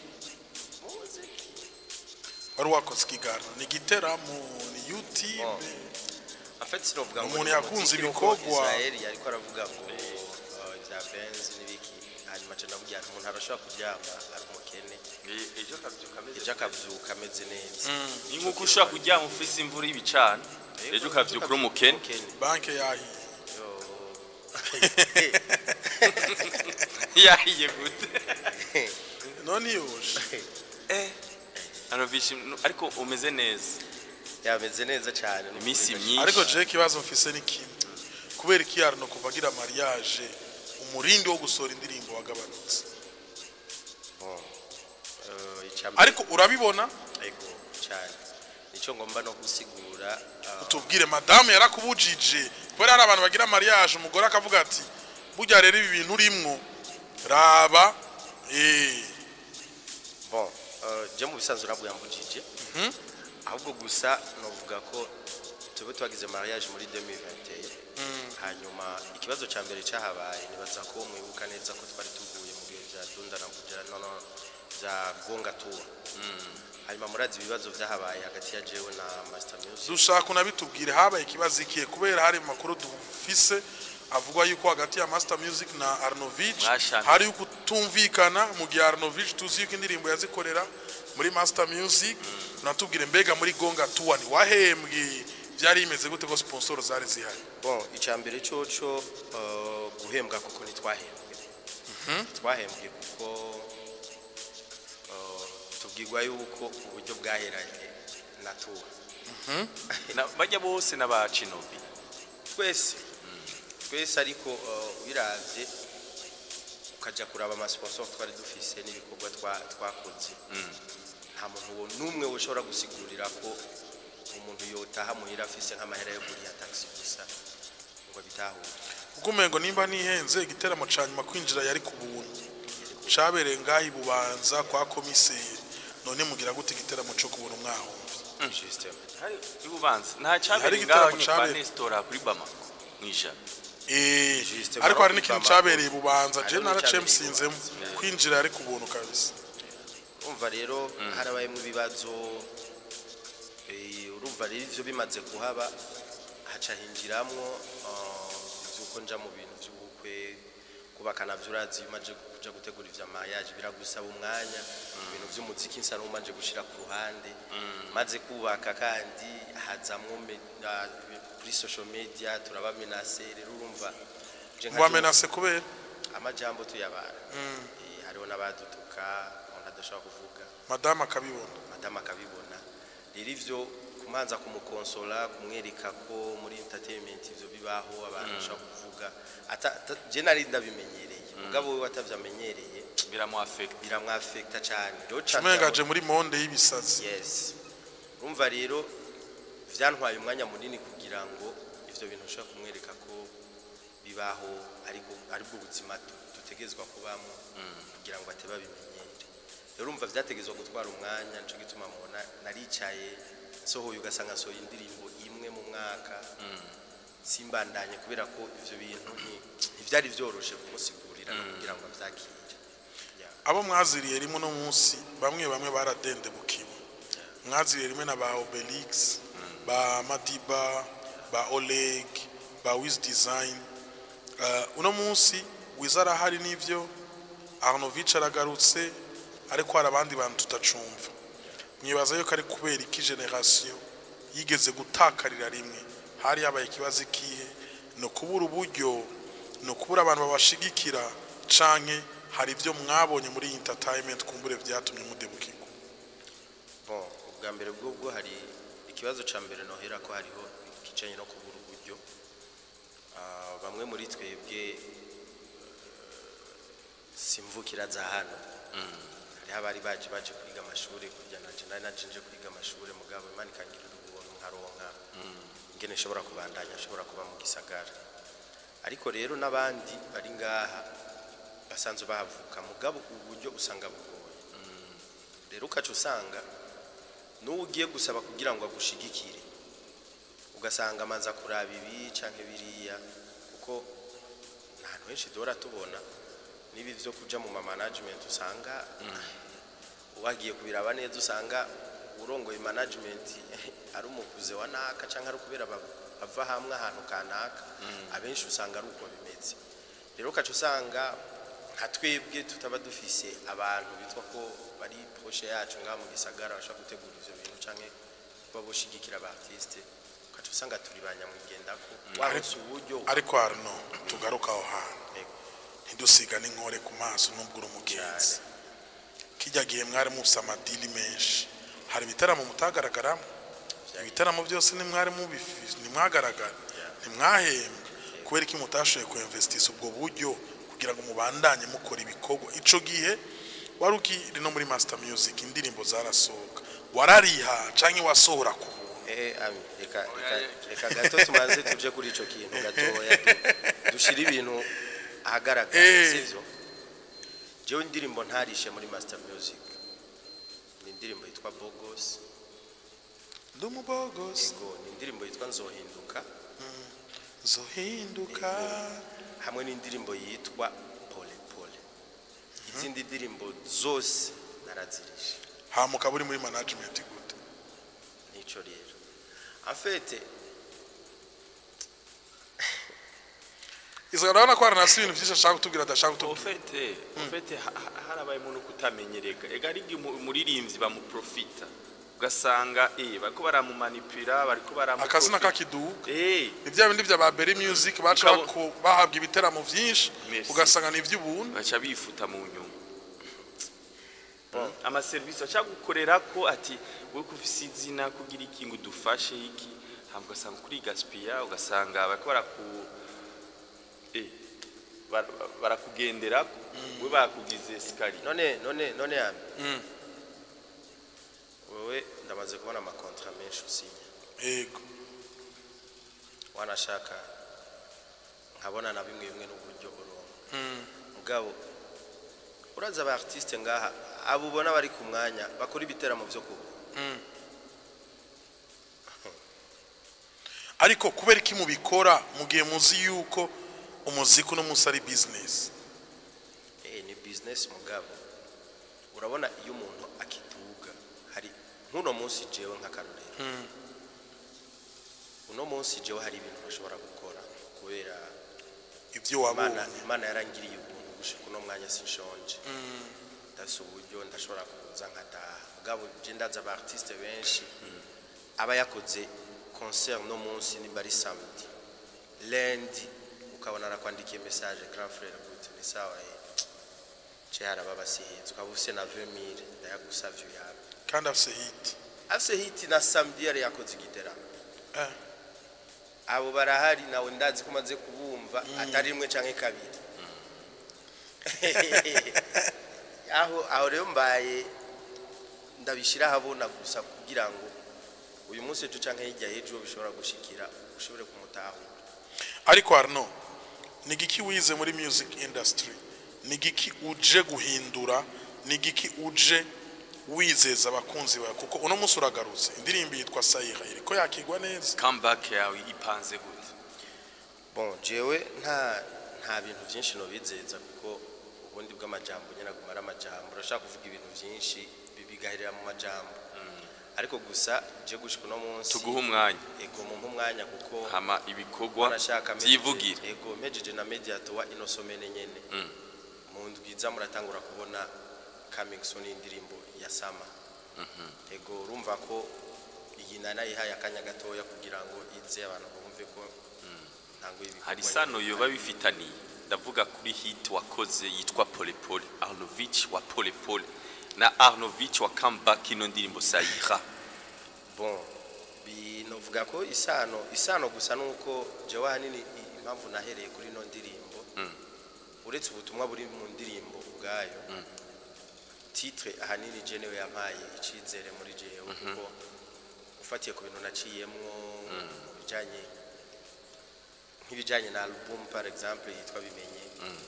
S2: wari wakoze ikiganiro ni giteramo ni youtube
S3: Oh. En fait sinovuga ngo
S2: Umuntu
S3: ni
S2: yakunze
S3: umuziki nuko
S2: ibikorwa.
S3: Israel yariko aravuga ngo uh, ibya Benz n'ibiki hanyuma aca ndavugira ati umuntu arashobora kuryama ari umukene
S1: ejo kabyuka
S3: ejo akavyuka ameze neza
S1: ni nkuko ushobora kuryama ufise imvura y'ibicana ejo ukavyuka uri umukene
S2: banke yahiye
S3: Yo.
S1: yahiye gute
S2: none yoshe
S1: eh Arnovich ariko umeze neza
S3: yameze neza cyane ni
S1: iminsi
S3: ukuri.
S1: myinshi
S2: ariko je ikibazo mfise ni kimwe kubera iki Arno kuva agira mariage umurindi wo gusohora indirimbo wagabanutse
S3: Oh. Eh, icambere-
S2: ariko urabibona
S3: Ego, cyane nicyo ngomba no gusigura uh,
S2: tubwire madamu yarakubujije kubera hari abantu bagira mariage umugore akavuga ati burya rero ibi bintu urimwo raba eh
S3: bon uh, je mu bisanzwe nabwo yambujije ahubwo gusa novuga ko tube twagize mariage muri 2021 hanyuma ikibazo cya mbere cyahabaye nibaza ko mwibuka neza ko twari tuvuye mu bihe bya dunda na buja no no bya gonga tour hanyuma murazi ibibazo byahabaye hagati ya jewe na master music
S2: dushaka unabitubwire habaye ikibazo ikihe kubera hari makuru dufise avuga yuko hagati ya Master Music na Arnovich
S1: Mwashanye.
S2: hari ukutumvikana mu gihe Arnovich tuzi yuko indirimbo yazikorera muri Master Music natubwire mbega muri Gonga Tour ni wahembwe byari bimeze gute ko sponsor zari zihari
S3: bon icya mbere coco uh, guhembwa kuko ntitwahembwe twahembwe kuko uh, tubwirwa yuko uburyo bwaheranye na tour
S1: Na- bajya bose n'abacinobi
S3: twese twese ariko uh, ubiravye ukajya kuraba amasponsor twari dufise n'ibikorwa twa- twakoze nta muntu wo- n'umwe ushobora gusigurira ko umuntu yotaha muhira afise nk'amahera yo kuriya taxi gusa ngo bitahure
S2: kuko umengo nimba nihenze igiteramo ca nyuma kwinjira yari ku buntu cabereye ngaho ibubanza kwa komiseri none mugira gute igiteramo co kubona umwahombe
S3: Justement.
S1: hari ibubanza nta
S2: Hari
S1: cyabereye
S2: igitaramo
S1: ngaho kwa
S2: cabereye.
S1: Nestora kuri Bamako mwijana
S2: Eh,
S3: Juste
S2: ariko hari n'ikintu
S3: Bamako.
S2: cabereye ibubanza je
S3: Hariho
S2: naraciye
S3: n'icabereye
S2: musinzemo
S3: ibubanza.
S2: kwinjira yari ku buntu kabisa
S3: urumva rero harabayemo ibibazo eh, urumva rero ivyo bimaze kuhaba haca hinjiramwo uh, ivyuko nja mu bintu vy'ubukwe kubaka navyo urazi iyo umaze kuja gutegura ivya mariage biragusaba umwanya ibintu vy'umuziki nsa n'umaze gushira ku ruhande maze kubaka kandi hazamwo me- ah, kuri social media turabamenase rero urumva je nka
S2: wamenase kubera
S3: amajambo tuyabara Eh, hariho n'abadutuka umuntu adashobora kuvuga
S2: madamu akabibona
S3: madamu akabibona rero ivyo kumanza kumukonsola kumwereka ko muri entertainment ivyo bibaho abantu bashobora kuvuga ata ata- je nari ndabimenyereye mugabo we atavyamenyereye
S1: biramwafekta
S3: biramwafekta cyane rero ca
S2: umengaje muri monde y'ibisazi
S3: yes urumva rero vyantwaye umwanya munini kugira ngo ivyo bintu ushobora kumwereka ko bibaho ariko aribwo buzima du- dutegezwa kubamo kugira ngo ateba bimenyere rero urumva vyategezwa gutwara umwanya nico gituma mubona naricaye nsohoye ugasanga nsohoye indirimbo imwe mu mwaka simbandanye kubera ko ivyo bintu nti- ntivyari vyoroshe kumusigurira no kugira ngo avyakire Yeah.
S2: abo mwaziriye rimwe no munsi bamwe bamwe baradendebukiwe mwaziriye rimwe na ba obelix ba madiba ba oleg ba wiz design uh, uno munsi wiza arahari n'ivyo arnovich aragarutse ariko hari abandi bantu tutacumva mwibaza yuko ari kubera iki generasiyo yigeze gutakarira rimwe hari habaye ikibazo ikihe ni ukubura uburyo ni ukubura abantu babashigikira canke hari ibyo mwabonye muri iyi entertainment kumbure byatumye mudebukirwa
S3: bon ubwa mbere bw'ubwo hari ikibazo ca mbere nohera ko hariho ikicanye no kubura uburyo Ah, bamwe muri twebwe eh, simvukira za hano hariho abari baje baje kwiga amashuri kurya naje nari naje nje kwiga amashuri mugabo imana ikangirira ubuntu nkaronka ingene nshobora kubandanya nshobora kuba mu gisagara ariko rero n'abandi bari ngaha basanzwe bahavuka mugabo uburyo usanga bugoye rero ukaca usanga n'uwo ugiye gusaba kugira ngo agushigikire ugasanga amanza kuraba ibi canke biriya kuko nta hantu henshi duhora tubona n'ibi vyo kuja mu ma management usanga wagiye kubiraba neza usanga urongoye management ari umukuze wa naka canke ari kubera ba- bava hamwe ahantu kanaka abenshi usanga ari uko bimeze rero ukaca usanga nka twebwe tutaba dufise abantu bitwa ko bari poshe yacu ngaha mu gisagara bashobora gutegura ivyo bintu canke kuba boshigikira aba artiste ukaca usanga turi ba nyamwigendako waronse uburyo
S2: ariko harino tugaruka aho hantu
S3: Yego.
S2: ntidusiga n'inkore ku maso nubwo uri umugenzi kijya gihe mwari mufise amadili menshi hari ibitaramo mutagaragaramo ibitaramo byose nimwari mubifise ntimwagaragara ntimwahembwe kubera iki mutashoboye kuinvestisa ubwo buryo kugira ngo mubandanye mukora ibikorwa ico gihe wari ukiri no muri master music indirimbo zarasohoka warariha canke wasohora ku buntu
S3: Eh, ami, reka reka- reka gato tumaze tuje kuri ico kintu gatoya du- dushira ibintu ahagaragara
S2: Eh.
S3: sivyo jewe indirimbo ntarishe muri master music ni indirimbo yitwa bogos
S2: ndi umubogosi
S3: ego ni indirimbo yitwa nzohinduka
S2: zohinduka
S3: hamwe n'indirimbo yitwa pole pole izindi ndirimbo zose narazirishe
S2: hamuka buri muri management gute
S3: nico rero afete
S2: izo urabona ko hari nasi ibintu byinshi ashaka kutubwira adashaka kutubwira
S1: ofete ofete ha- ha- harabayemo no kutamenyereka ega ari igihe umu- umuririmbyi bamuprofita ugasanga eh bariko baramumanipira bariko baramu
S2: akazina kakiduka
S1: eh
S2: ni bya bindi bya ba Berry Music baca
S1: Ukabo-
S2: bako- bahabwa ibiteramo byinshi
S1: Merci.
S2: ugasanga ni iby'ubuntu
S1: baca bifuta mu nyuma amaserivisi aca gukorera ko ati wowe ko ufise izina kugira iki ngo udufashe iki hama ugasanga kuri gaspiya ugasanga bariko baraku eh bar- barakugendera we bakugize sikari
S3: none none none yami
S2: Mm.
S3: wewe ndamaze kubona amakontra menshi usinya
S2: yego
S3: wanashaka nkabona na bimwe bimwe n'uburyo uronka
S2: Mm.
S3: mugabo uraza aba artiste ngaha abo ubona bari ku mwanya bakora ibiteramo byo kuba
S2: Mm. ariko kubera iki mubikora mu gihe muzi yuko umuziki uno munsi ari business
S3: eh ni business mugabo urabona iyo umuntu akiduga hari nk'uno munsi jewe nk'akarorero
S2: Mm.
S3: uno munsi jewe hari ibintu bashobora gukora kubera
S2: ibyo
S3: imana
S2: wabonye
S3: imana yarangiriye ubuntu gushika uno mwanya sinshonje ndafise uburyo ndashobora kuza nkataha mugabo je ndaza aba artiste benshi aba yakoze concert no munsi ni bari samedi lundi ukabona arakwandikiye message grand frère gute ni sawa eh je haraba basihize ukaba ufise na 20000 ndayagusavye yawe
S2: kandi afise hit
S3: afise hiti na samedi yari yakoze igiteramo
S2: Eh.
S3: abo barahari nawe ndazi ko umaze kubumva atari rimwe canke kabiri aho aho rero mbaye ndabishira habona gusa kugira ngo uyu munsi ejo canke hirya y'ejo bishobora gushikira ushobore kumutahura
S2: ariko Arno ni giki wize muri music industry ni giki uje guhindura ni giki uje wizeza abakunzi bawe kuko uno munsi uragarutse indirimbo yitwa sayira iriko yakigwa neza
S1: comeback yawe ipanze gute
S3: bon jewe nta nta bintu byinshi nobizeza kuko ubundi bw'amajambo nyine aguma ari amajambo urashaka kuvuga ibintu byinshi bi- bigaherera mu majambo ariko gusa je gushika uno munsi
S1: tuguhe umwanya
S3: ego mu umwanya kuko
S1: hama ibikorwa
S3: Barashaka
S1: byivugire
S3: message- ego mpejeje na mediator wa inosomene nyene
S1: Mm.
S3: mu ndwiza muratangura kubona coming soon indirimbo ya sama ego urumva ko iyi nana yihaye akanya gatoya kugira ngo ize abantu bumve ko ntango ibikorwa
S1: hari
S3: nyene
S1: isano
S3: bihari.
S1: yoba bifitaniye ndavuga kuri hit wakoze yitwa pole pole arnovich wa pole pole na arnovich wa comeback ino ndirimbo sayira
S3: bon binovuga ko isano isano gusa nuko jewe ahanini i- impamvu nahereye kuri ino ndirimbo
S1: Mm.
S3: uretse ubutumwa buri mu ndirimbo ubwayo titre ahanini je niwe yampaye icizere muri jewe kuko ufatiye ku bintu naciyemwo mu bijanye nk'ibijanye na album par exemple yitwa bimenye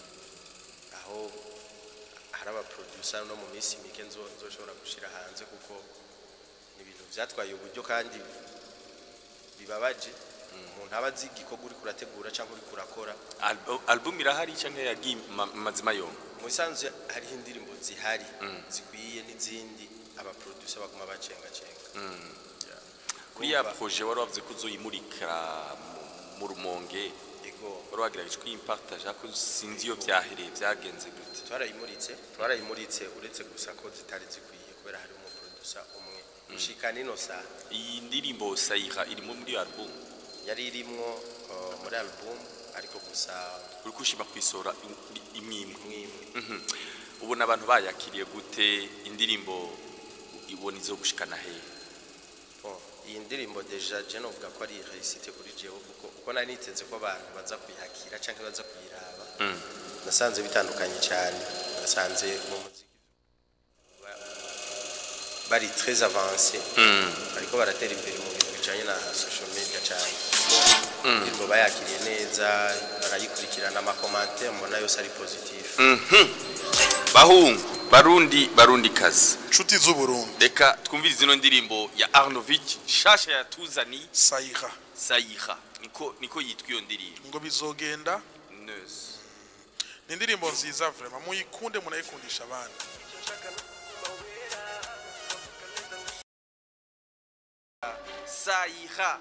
S3: aho hari abaproducer no mu minsi mike nzo nzoshobora gushira hanze kuko ni ibintu byatwaye uburyo kandi bibabaje umuntu aba azi igikorwa uri kurategura cyangwa uri kurakora
S1: Albu- album irahari cyangwa yagiye ma- mazima yombi
S3: mu bisanzwe hariho indirimbo zihari zikwiye n'izindi abaproducer baguma bacengacenga
S1: kuri ya projet wari wavuze ko uzoyimurika mu- mu rumonge
S3: ego
S1: wari wagerageje kuyipartaje ariko sinzi iyo byahereye byagenze gute
S3: twarayimuritse twarayimuritse uretse gusa ko zitari zikwiye kubera hari umuproducer umwe ushika nino saa
S1: iyi ndirimbo sayira irimo muri iyo album
S3: yari irimwo uh, muri album ariko gusa
S1: uri kushima kwisora i- imwe imwe
S3: mwimwe
S1: Mhm. ubona abantu bayakiriye gute indirimbo ibona izo gushikana hehe
S3: Bon, iyi ndirimbo deja je novuga ko ari réussite kuri jewe kuko uko nari niteze ko abantu baza kuyakira canke baza kuyiraba
S1: Mm.
S3: nasanze bitandukanye cyane nasanze mu muziki ba- bari très avancé
S1: Mm.
S3: ariko baratera imbere mu bintu bijanye na social media cyane indirimbo bayakiriye neza barayikurikirana amakomantere mbona yose ari positif
S1: bahungu barundi barundi kazi
S2: nshuti z'uburundi
S1: reka twumvirize ino ndirimbo ya arnovich nshasha yatuzaniye
S2: sayiha
S1: sayira niko niko yitwa iyo ndirimbo
S2: ngo bizogenda
S1: neza
S2: ni indirimbo nziza vrema muyikunde munayikundisha abandi
S1: sayira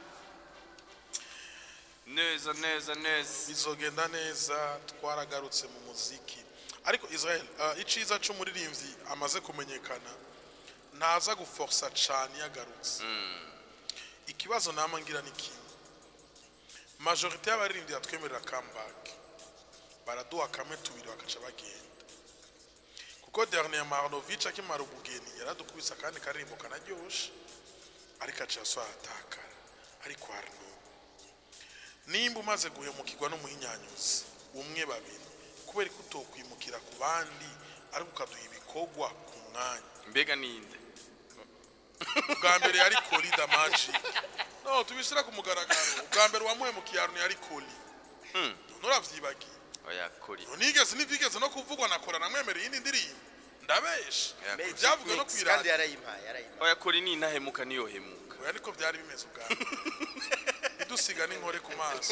S1: neza neza neza
S2: bizogenda neza twaragarutse mu muziki ariko israel uh, iciza c'umuririmbyi amaze kumenyekana ntaza guforsa cane iyo agarutse ikibazo nama ngira ni kimwe majorite y'abaririmbyi yatwemerera comeback baraduha kamwe tubiri bakaca bagenda kuko dernier marnovich akimara ubugeni yaradukubise akandi karirimbo kanaryoshe ariko aca atakara ariko harino nimba umaze guhemukirwa n'umuhinyanyuzi umwe babiri kubera ko utokwimukira ku bandi ariko ukaduha ibikorwa ku mwanya
S1: mbega ninde
S2: ubwa mbere yari koli da magic no tubishyira ku mugaragaro ubwa mbere wamuhemukiye ahantu yari koli nturavyibagiye
S1: oya kuri
S2: nigeze n'ibyigeze no kuvugwa na kora namwemereye iyindi ndirimbo ndabesha
S1: Magic
S2: ibyavuga no
S3: Mix, kandi
S2: kwirata
S3: yarayimpaye yarayimpaye
S1: oya kuri ni intahemuka niyo hemuka
S2: oya niko byari bimeze ubwa mbere idusiga n'inkore ku maso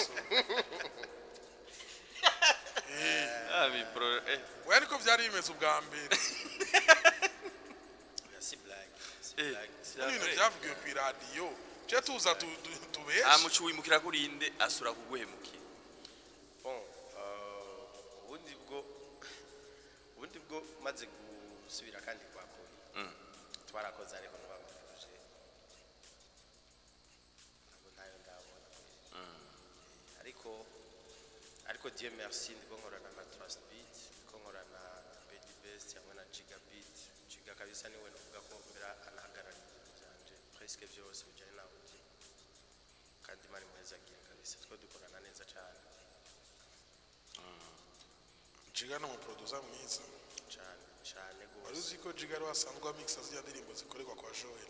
S1: ah bipro eh
S2: oya niko byari bimeze ubwa mbere
S3: si blague si
S1: eh
S3: blague
S2: Bino bintu byavugiwe ku iradiyo tujye tuza tu- tu-
S1: ah
S2: tubeshe
S1: mucu wimukira kuri inde asura kuguhemukira
S3: bon euh, ubundi bwo ubundi bwo maze gusubira kandi kwa kuri
S1: Mm.
S3: twarakoze ariko ntibamufuje ntabwo ntayo ndabona ariko ariko Dieu merci ndiko nkorana na Trust Beat ndiko nkorana na Baby Best hamwe na Giga Beat Giga kabisa niwe novuga ko mbera anahagarariye ibintu byanje presque byose bijyanye na audio kandi mari muheza agiye kabisa two dukorana neza cyane
S2: jiga ni umuproduza mwiza
S3: cyane cyane
S2: wari
S3: rwose
S2: uzi ko jiga ari wasanzwe amikisa ziriya ndirimbo zikorerwa kwa joel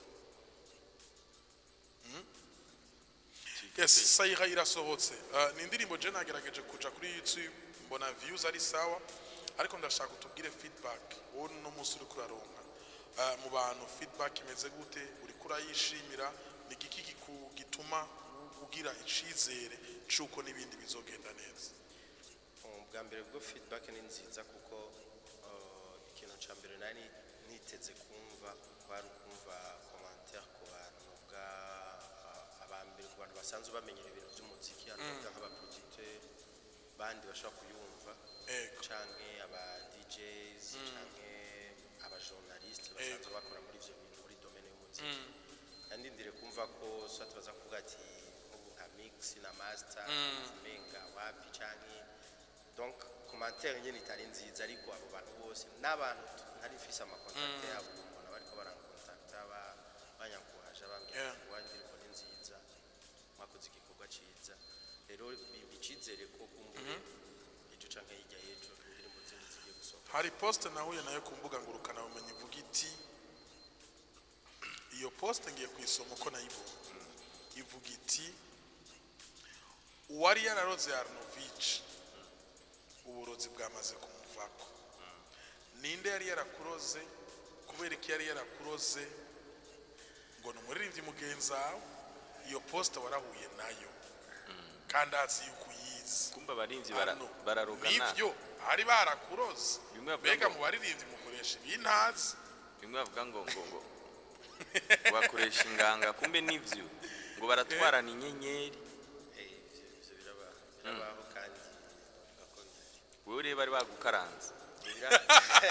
S2: Hmm? yes sayira irasohotse Uh, ni indirimbo je nagerageje kuja kuri youtube mbona views ari sawa ariko ndashaka utubwire feedback wowe no munsi uri kuraronka Uh, mu bantu feedback imeze gute uri kurayishimira ni igiki giku- gituma u- ugira icizere c'uko n'ibindi bizogenda neza
S3: bwa mbere bwo feedback ni nziza kuko uh, ikintu cya mbere nari niteze kumva kwari ukumva commentaire ku bantu bwa uh, abambere ku bantu basanzwe bamenyera ibintu by'umuziki hanavuga nk'abaproducteur bandi bashobora kuyumva
S2: ego
S3: canke aba DJs canke aba journalistes basanzwe bakora muri ivyo bintu muri domaine y'umuziki yandindire kumva ko so tubaza kuvuga ati nk'ubu nka mix na master menga wapi canke donc commentaire nyene itari nziza ariko abo bantu bose n'abantu tu- ntari mfise amakontakte yabo mbona bariko barankontakta ba- banyankuhaje bambwira
S2: Yeah.
S3: ati "Wa ndirimbo ni nziza mwakoze igikorwa ciza rero bimpa icizere ko kumbure ejo canke hirya y'ejo indirimbo zindi zigiye gusohoka
S2: hari poste nahuye nayo ku mbuga ngurukana bumenyi ivuga iti iyo poste ngiye kuyisoma uko nayibonye ivuga iti uwari yararoze arnovich uburozi bwamaze kumuvako ninde yari yarakuroze kubera iki yari yarakuroze ngo ni umuririmbyi mugenzi wawe iyo poste warahuye nayo kandi azi yuko uyizi
S1: kumba abarinzi bara-
S2: Hano,
S1: bararogana
S2: nivyo hari barakuroze
S1: Bimwe bavuga
S2: mbega
S1: ngo-
S2: mu baririmbyi mukoresha ibintazi
S1: bimwe bavuga ngo ngo ngo ngo bakoresha inganga kumbe nivyo ngo baratwarana inyenyeri
S3: Eh, ivyo ivyo birabaho birabaho kandi ugakora
S1: wewe rero bari bagukaranze
S3: Bira-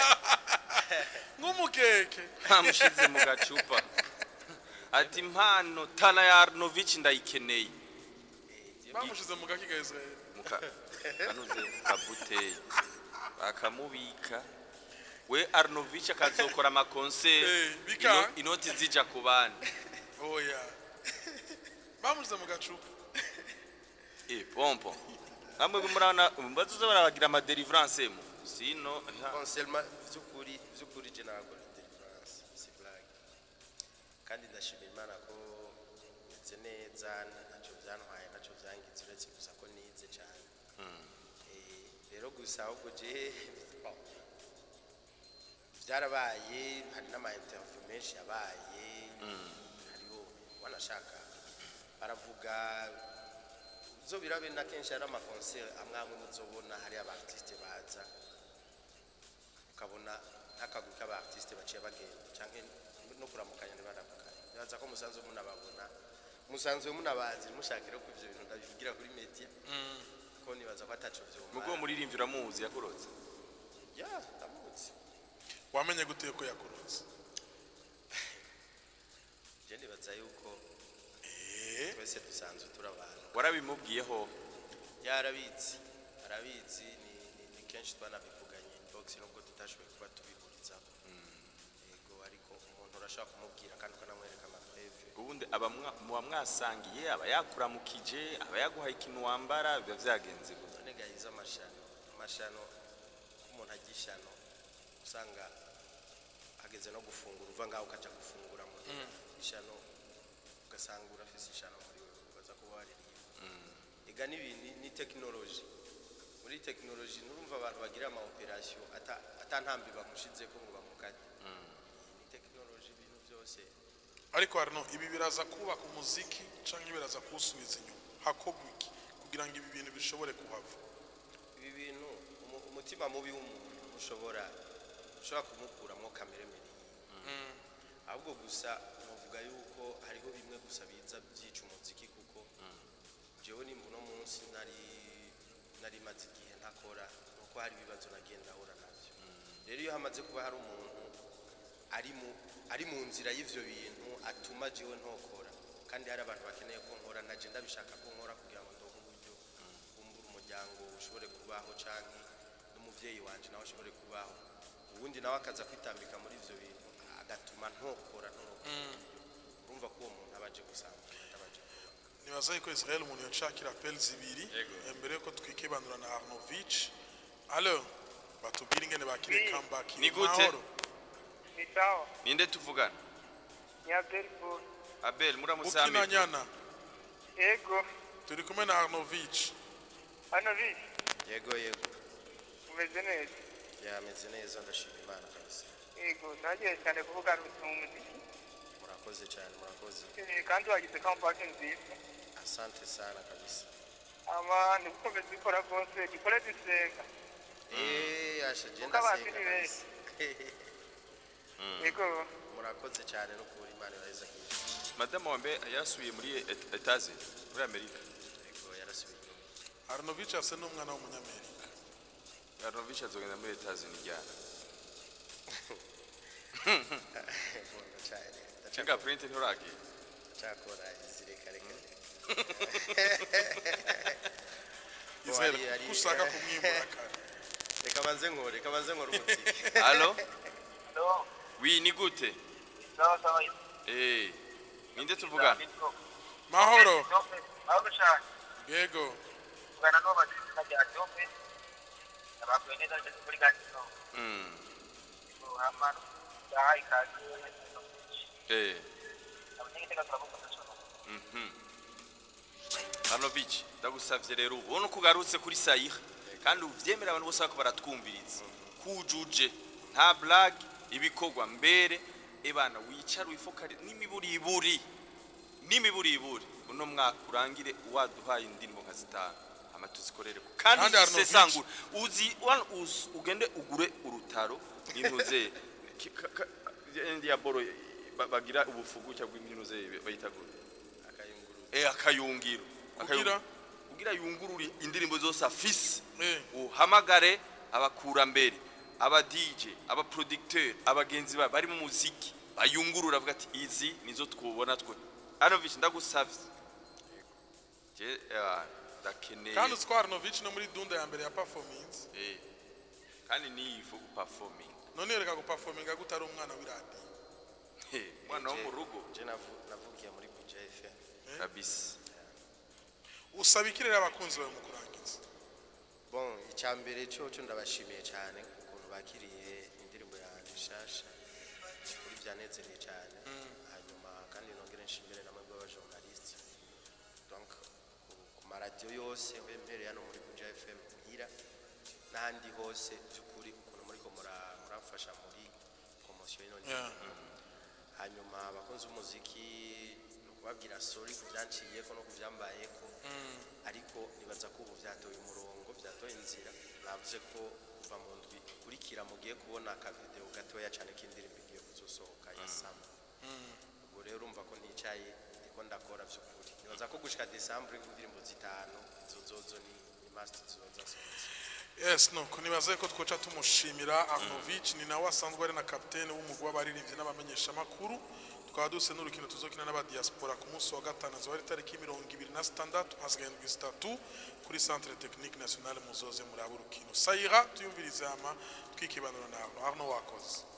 S2: nk'umukeke
S1: bamushize mu gacupa ati impano tana ya arnovich ndayikeneye
S2: bamushize mu gaki ka israeli
S1: muka kanuze kabuteyi bakamubika we arnovich akazokora amakonseri
S2: Eh, bika-
S1: ino- inoti zija ku bandi
S2: oya bamushize mu gacupa
S1: Eh, pompo namwe murabona bazuza barabagira amadelivrance mu sino ha,
S3: Bon, seulement vy'ukuri vy'ukuri je nagora deliverance si blague kandi ndashimira imana ko meze neza ntacyo byantwaye ntacyo byangize uretse gusa ko nize cyane Eh, rero gusa ahubwo je bon, byarabaye hari n'ama interview menshi yabaye hariho wanashaka baravuga zo birabe na kenshi hari amakonseri amwe amwe muzobona hari abartiste baza ukabona nk'akagwi k'abartiste baciye bagenda canke no kuramukanya ntibaramukanye nibaza ko musanzwe munababona musanzwe munabazi mushakira ko ivyo bintu ndabivugira kuri media ko nibaza ko ataco
S1: mugo
S3: vyomara
S1: muririmbyi uramuzi yakurotse
S3: ya ndamuzi
S2: wamenye gute ko yakurotse
S3: je ndibaza yuko
S2: Eh,
S3: twese dusanzwe turi abantu
S1: warabimubwiyeho
S3: yarabizi arabizi ni, ni, ni kenshi twanabivuganye inbox nubwo tutashoboye kuba tubihurizaho yego ariko umuntu urashobora kumubwira kandi ukanamwereka amapreve
S1: ubundi aba mwa- muba mwasangiye aba yakuramukije aba yaguhaye ikintu wambara biba byagenze gute
S3: none gahize amashano amashano ko umuntu ajya ishano usanga hageze no gufungura uva ngaho ukaja gufungura mu ishano ugasanga urafise ishano muri wewe ubaza kuba waririmba ega n'ibi- ni ni tekinoloji muri tekinoloji nurumva abantu bagira ama operation ata atantambi bamushizeko ngo bamukate ni tekinoloji ibintu byose
S2: ariko harino ibi biraza kubaka umuziki cyangwa biraza kuwusubiza inyuma hakorwa iki kugira ngo ibi bintu bishobore kuhava
S3: ibi bintu umu- umutima mubi w'umuntu ushobora ushobora kumukuramo kamere mbi ahubwo gusa navuga yuko hariho bimwe gusa biza byica umuziki kuko jewe nimba uno munsi nari nari maze igihe ntakora nuko hari ibibazo nagenda ahura nabyo rero iyo hamaze kuba hari umuntu ari mu ari mu nzira y'ivyo bintu atuma jewe ntokora kandi hari abantu bakeneye ko nkora naje ndabishaka ko nkora kugira ngo ndonke uburyo kumbura umuryango ushobore kubaho canke n'umuvyeyi wanje nawe ashobore kubaho ubundi nawe akaza kwitambika muri ivyo bintu agatuma ntokora ntokora urumva ko uwo muntu aba aje gusambura atabaje kuba
S2: nibaza yuko israel umuntu yacakira apeli zibiri eh, mbere yuko twikebandura na arnovich alo batubwire ingene bakire
S4: Oui.
S2: comeback
S1: Ni gute?
S2: Mahoro.
S4: Ni sawa.
S1: ninde tuvugana
S4: Ni Abdelpour.
S1: abel
S2: ukina
S1: muramusami
S2: nyana
S4: Ego.
S2: turi kumwe na arnovich
S4: Hano bibi.
S3: yego yego
S4: Umeze neza.
S3: yameze neza ndashima imana kabisa
S4: Ego. Nagiye cyane kuvugana mu muziki.
S3: murakoze cyane murakoze
S4: Eh, Kandi wagize comeback nziza.
S3: asante sana kabisa
S4: ama nigukomeza ikora rwose gikore dusenga
S3: eh asha je
S4: Kuko abantu
S3: ndasenga
S4: ni
S3: kabisa
S4: yego
S3: murakoze cyane no kubura imana iraheza hirya
S1: madamu wambe yarasubiye muri et- etaze muri amerika
S3: yego yarasubiye inyuma
S2: arnovic afise n'umwana w'umunyamerika
S1: arovisha azogenda muri etaze ni ryana
S3: nkunda cyane
S1: cinga print nturagiye
S3: ndacakora izireka reka
S2: izere
S3: ari- ari-
S2: ko ushaka kumwimura kare
S3: reka banze nkore reka banze nkore umuziki
S1: alo
S4: no
S1: wi ni gute
S4: sawa sawa
S1: eh ninde tuvugana
S2: mahoro
S4: ahubwo cyane
S2: yego
S4: ugana n'uwo mazina rya jombe abakuye neza ngeze kuri gatino
S1: mm
S4: hama yahaye ikaze
S1: eh
S4: abanyagitega turamukunda cyane
S1: mhm Arnovic ndagusavye rero ubu ubona uko ugarutse kuri sayira kandi uvyemera abantu bose bako baratwumviriza kujuje nta blague ibikorwa mbere ebana wicara wifokare n'imiburiburi n'imiburiburi uno mwaka urangire waduhaye indirimbo nka zitanu hama tuzikorere ko kandi
S2: Kandi Arnovic-
S1: zisesangura uzi wan- uz- ugende ugure urutaro n'intuze ki- ka- ka- ya boro ba- bagira ubufugu cyangwa impinuze bayita gute
S3: akayungurura
S1: eh akayungiro
S2: Kugira?
S1: kugira yungurure indirimbo zose afise
S2: Eh.
S1: uhamagare abakurambere aba DJ aba producteur abagenzi ba bari mu muziki bayungurura avuga ati izi nizo twubona twe Arnovic ndagusavye je eh, ndakeneye
S2: kandi utwa arnovic no muri dunda ya mbere ya performance
S1: eh kandi ni ifu performing
S2: none reka guperforminga gute ari umwana w'iradiyo
S1: Eh, mwana wo mu rugo
S3: je navu- navukiye muri buja fm
S1: kabisa
S2: usaba ikirere abakunzi bawe mu kurangiza
S3: bon icya mbere cyo cyo ndabashimiye cyane ukuntu bakiriye indirimbo yanjye nshasha kuri byanezereye cyane hanyuma kandi nongere nshimire namwe bw'abajournaliste donc ku- ku maradiyo yose mbereye hano muri buja fm muhira n'ahandi hose by'ukuri ukuntu muriko mura- muramfasha muri promosiyo y'ino
S2: Yeah.
S3: hanyuma abakunzi b'umuziki ni ukubabwira sori ku byanciyeko no ku byambayeko ariko nibaza ko ubu byatoye umurongo byatoye inzira navuze ko kuva mu ndwi ikurikira mugiye kubona akavideo gatoya cyane k'indirimbo igiye kuzosohoka ya sama ubwo rero urumva ko nticaye ndiko ndakora by'ukuri nibaza ko gushika desambure indirimbo zitanu izo zozo ni ni must zizoza zasohotse
S2: yes nuko nibaze ko twoca tumushimira arnovic ni nawe asanzwe ari na kapitene w'umugwi w'abaririmbyi n'abamenyeshamakuru tukaba duse n'urukino tuzokina n'abadiaspora ku munsi wa gatanu azoba ari tariki mirongo ibiri na sitandatu hasigaye indwi zitatu kuri centre technique nationale muzoze muri abo rukino sayira tuyumvirize ama twikibanura na arno arno wakoze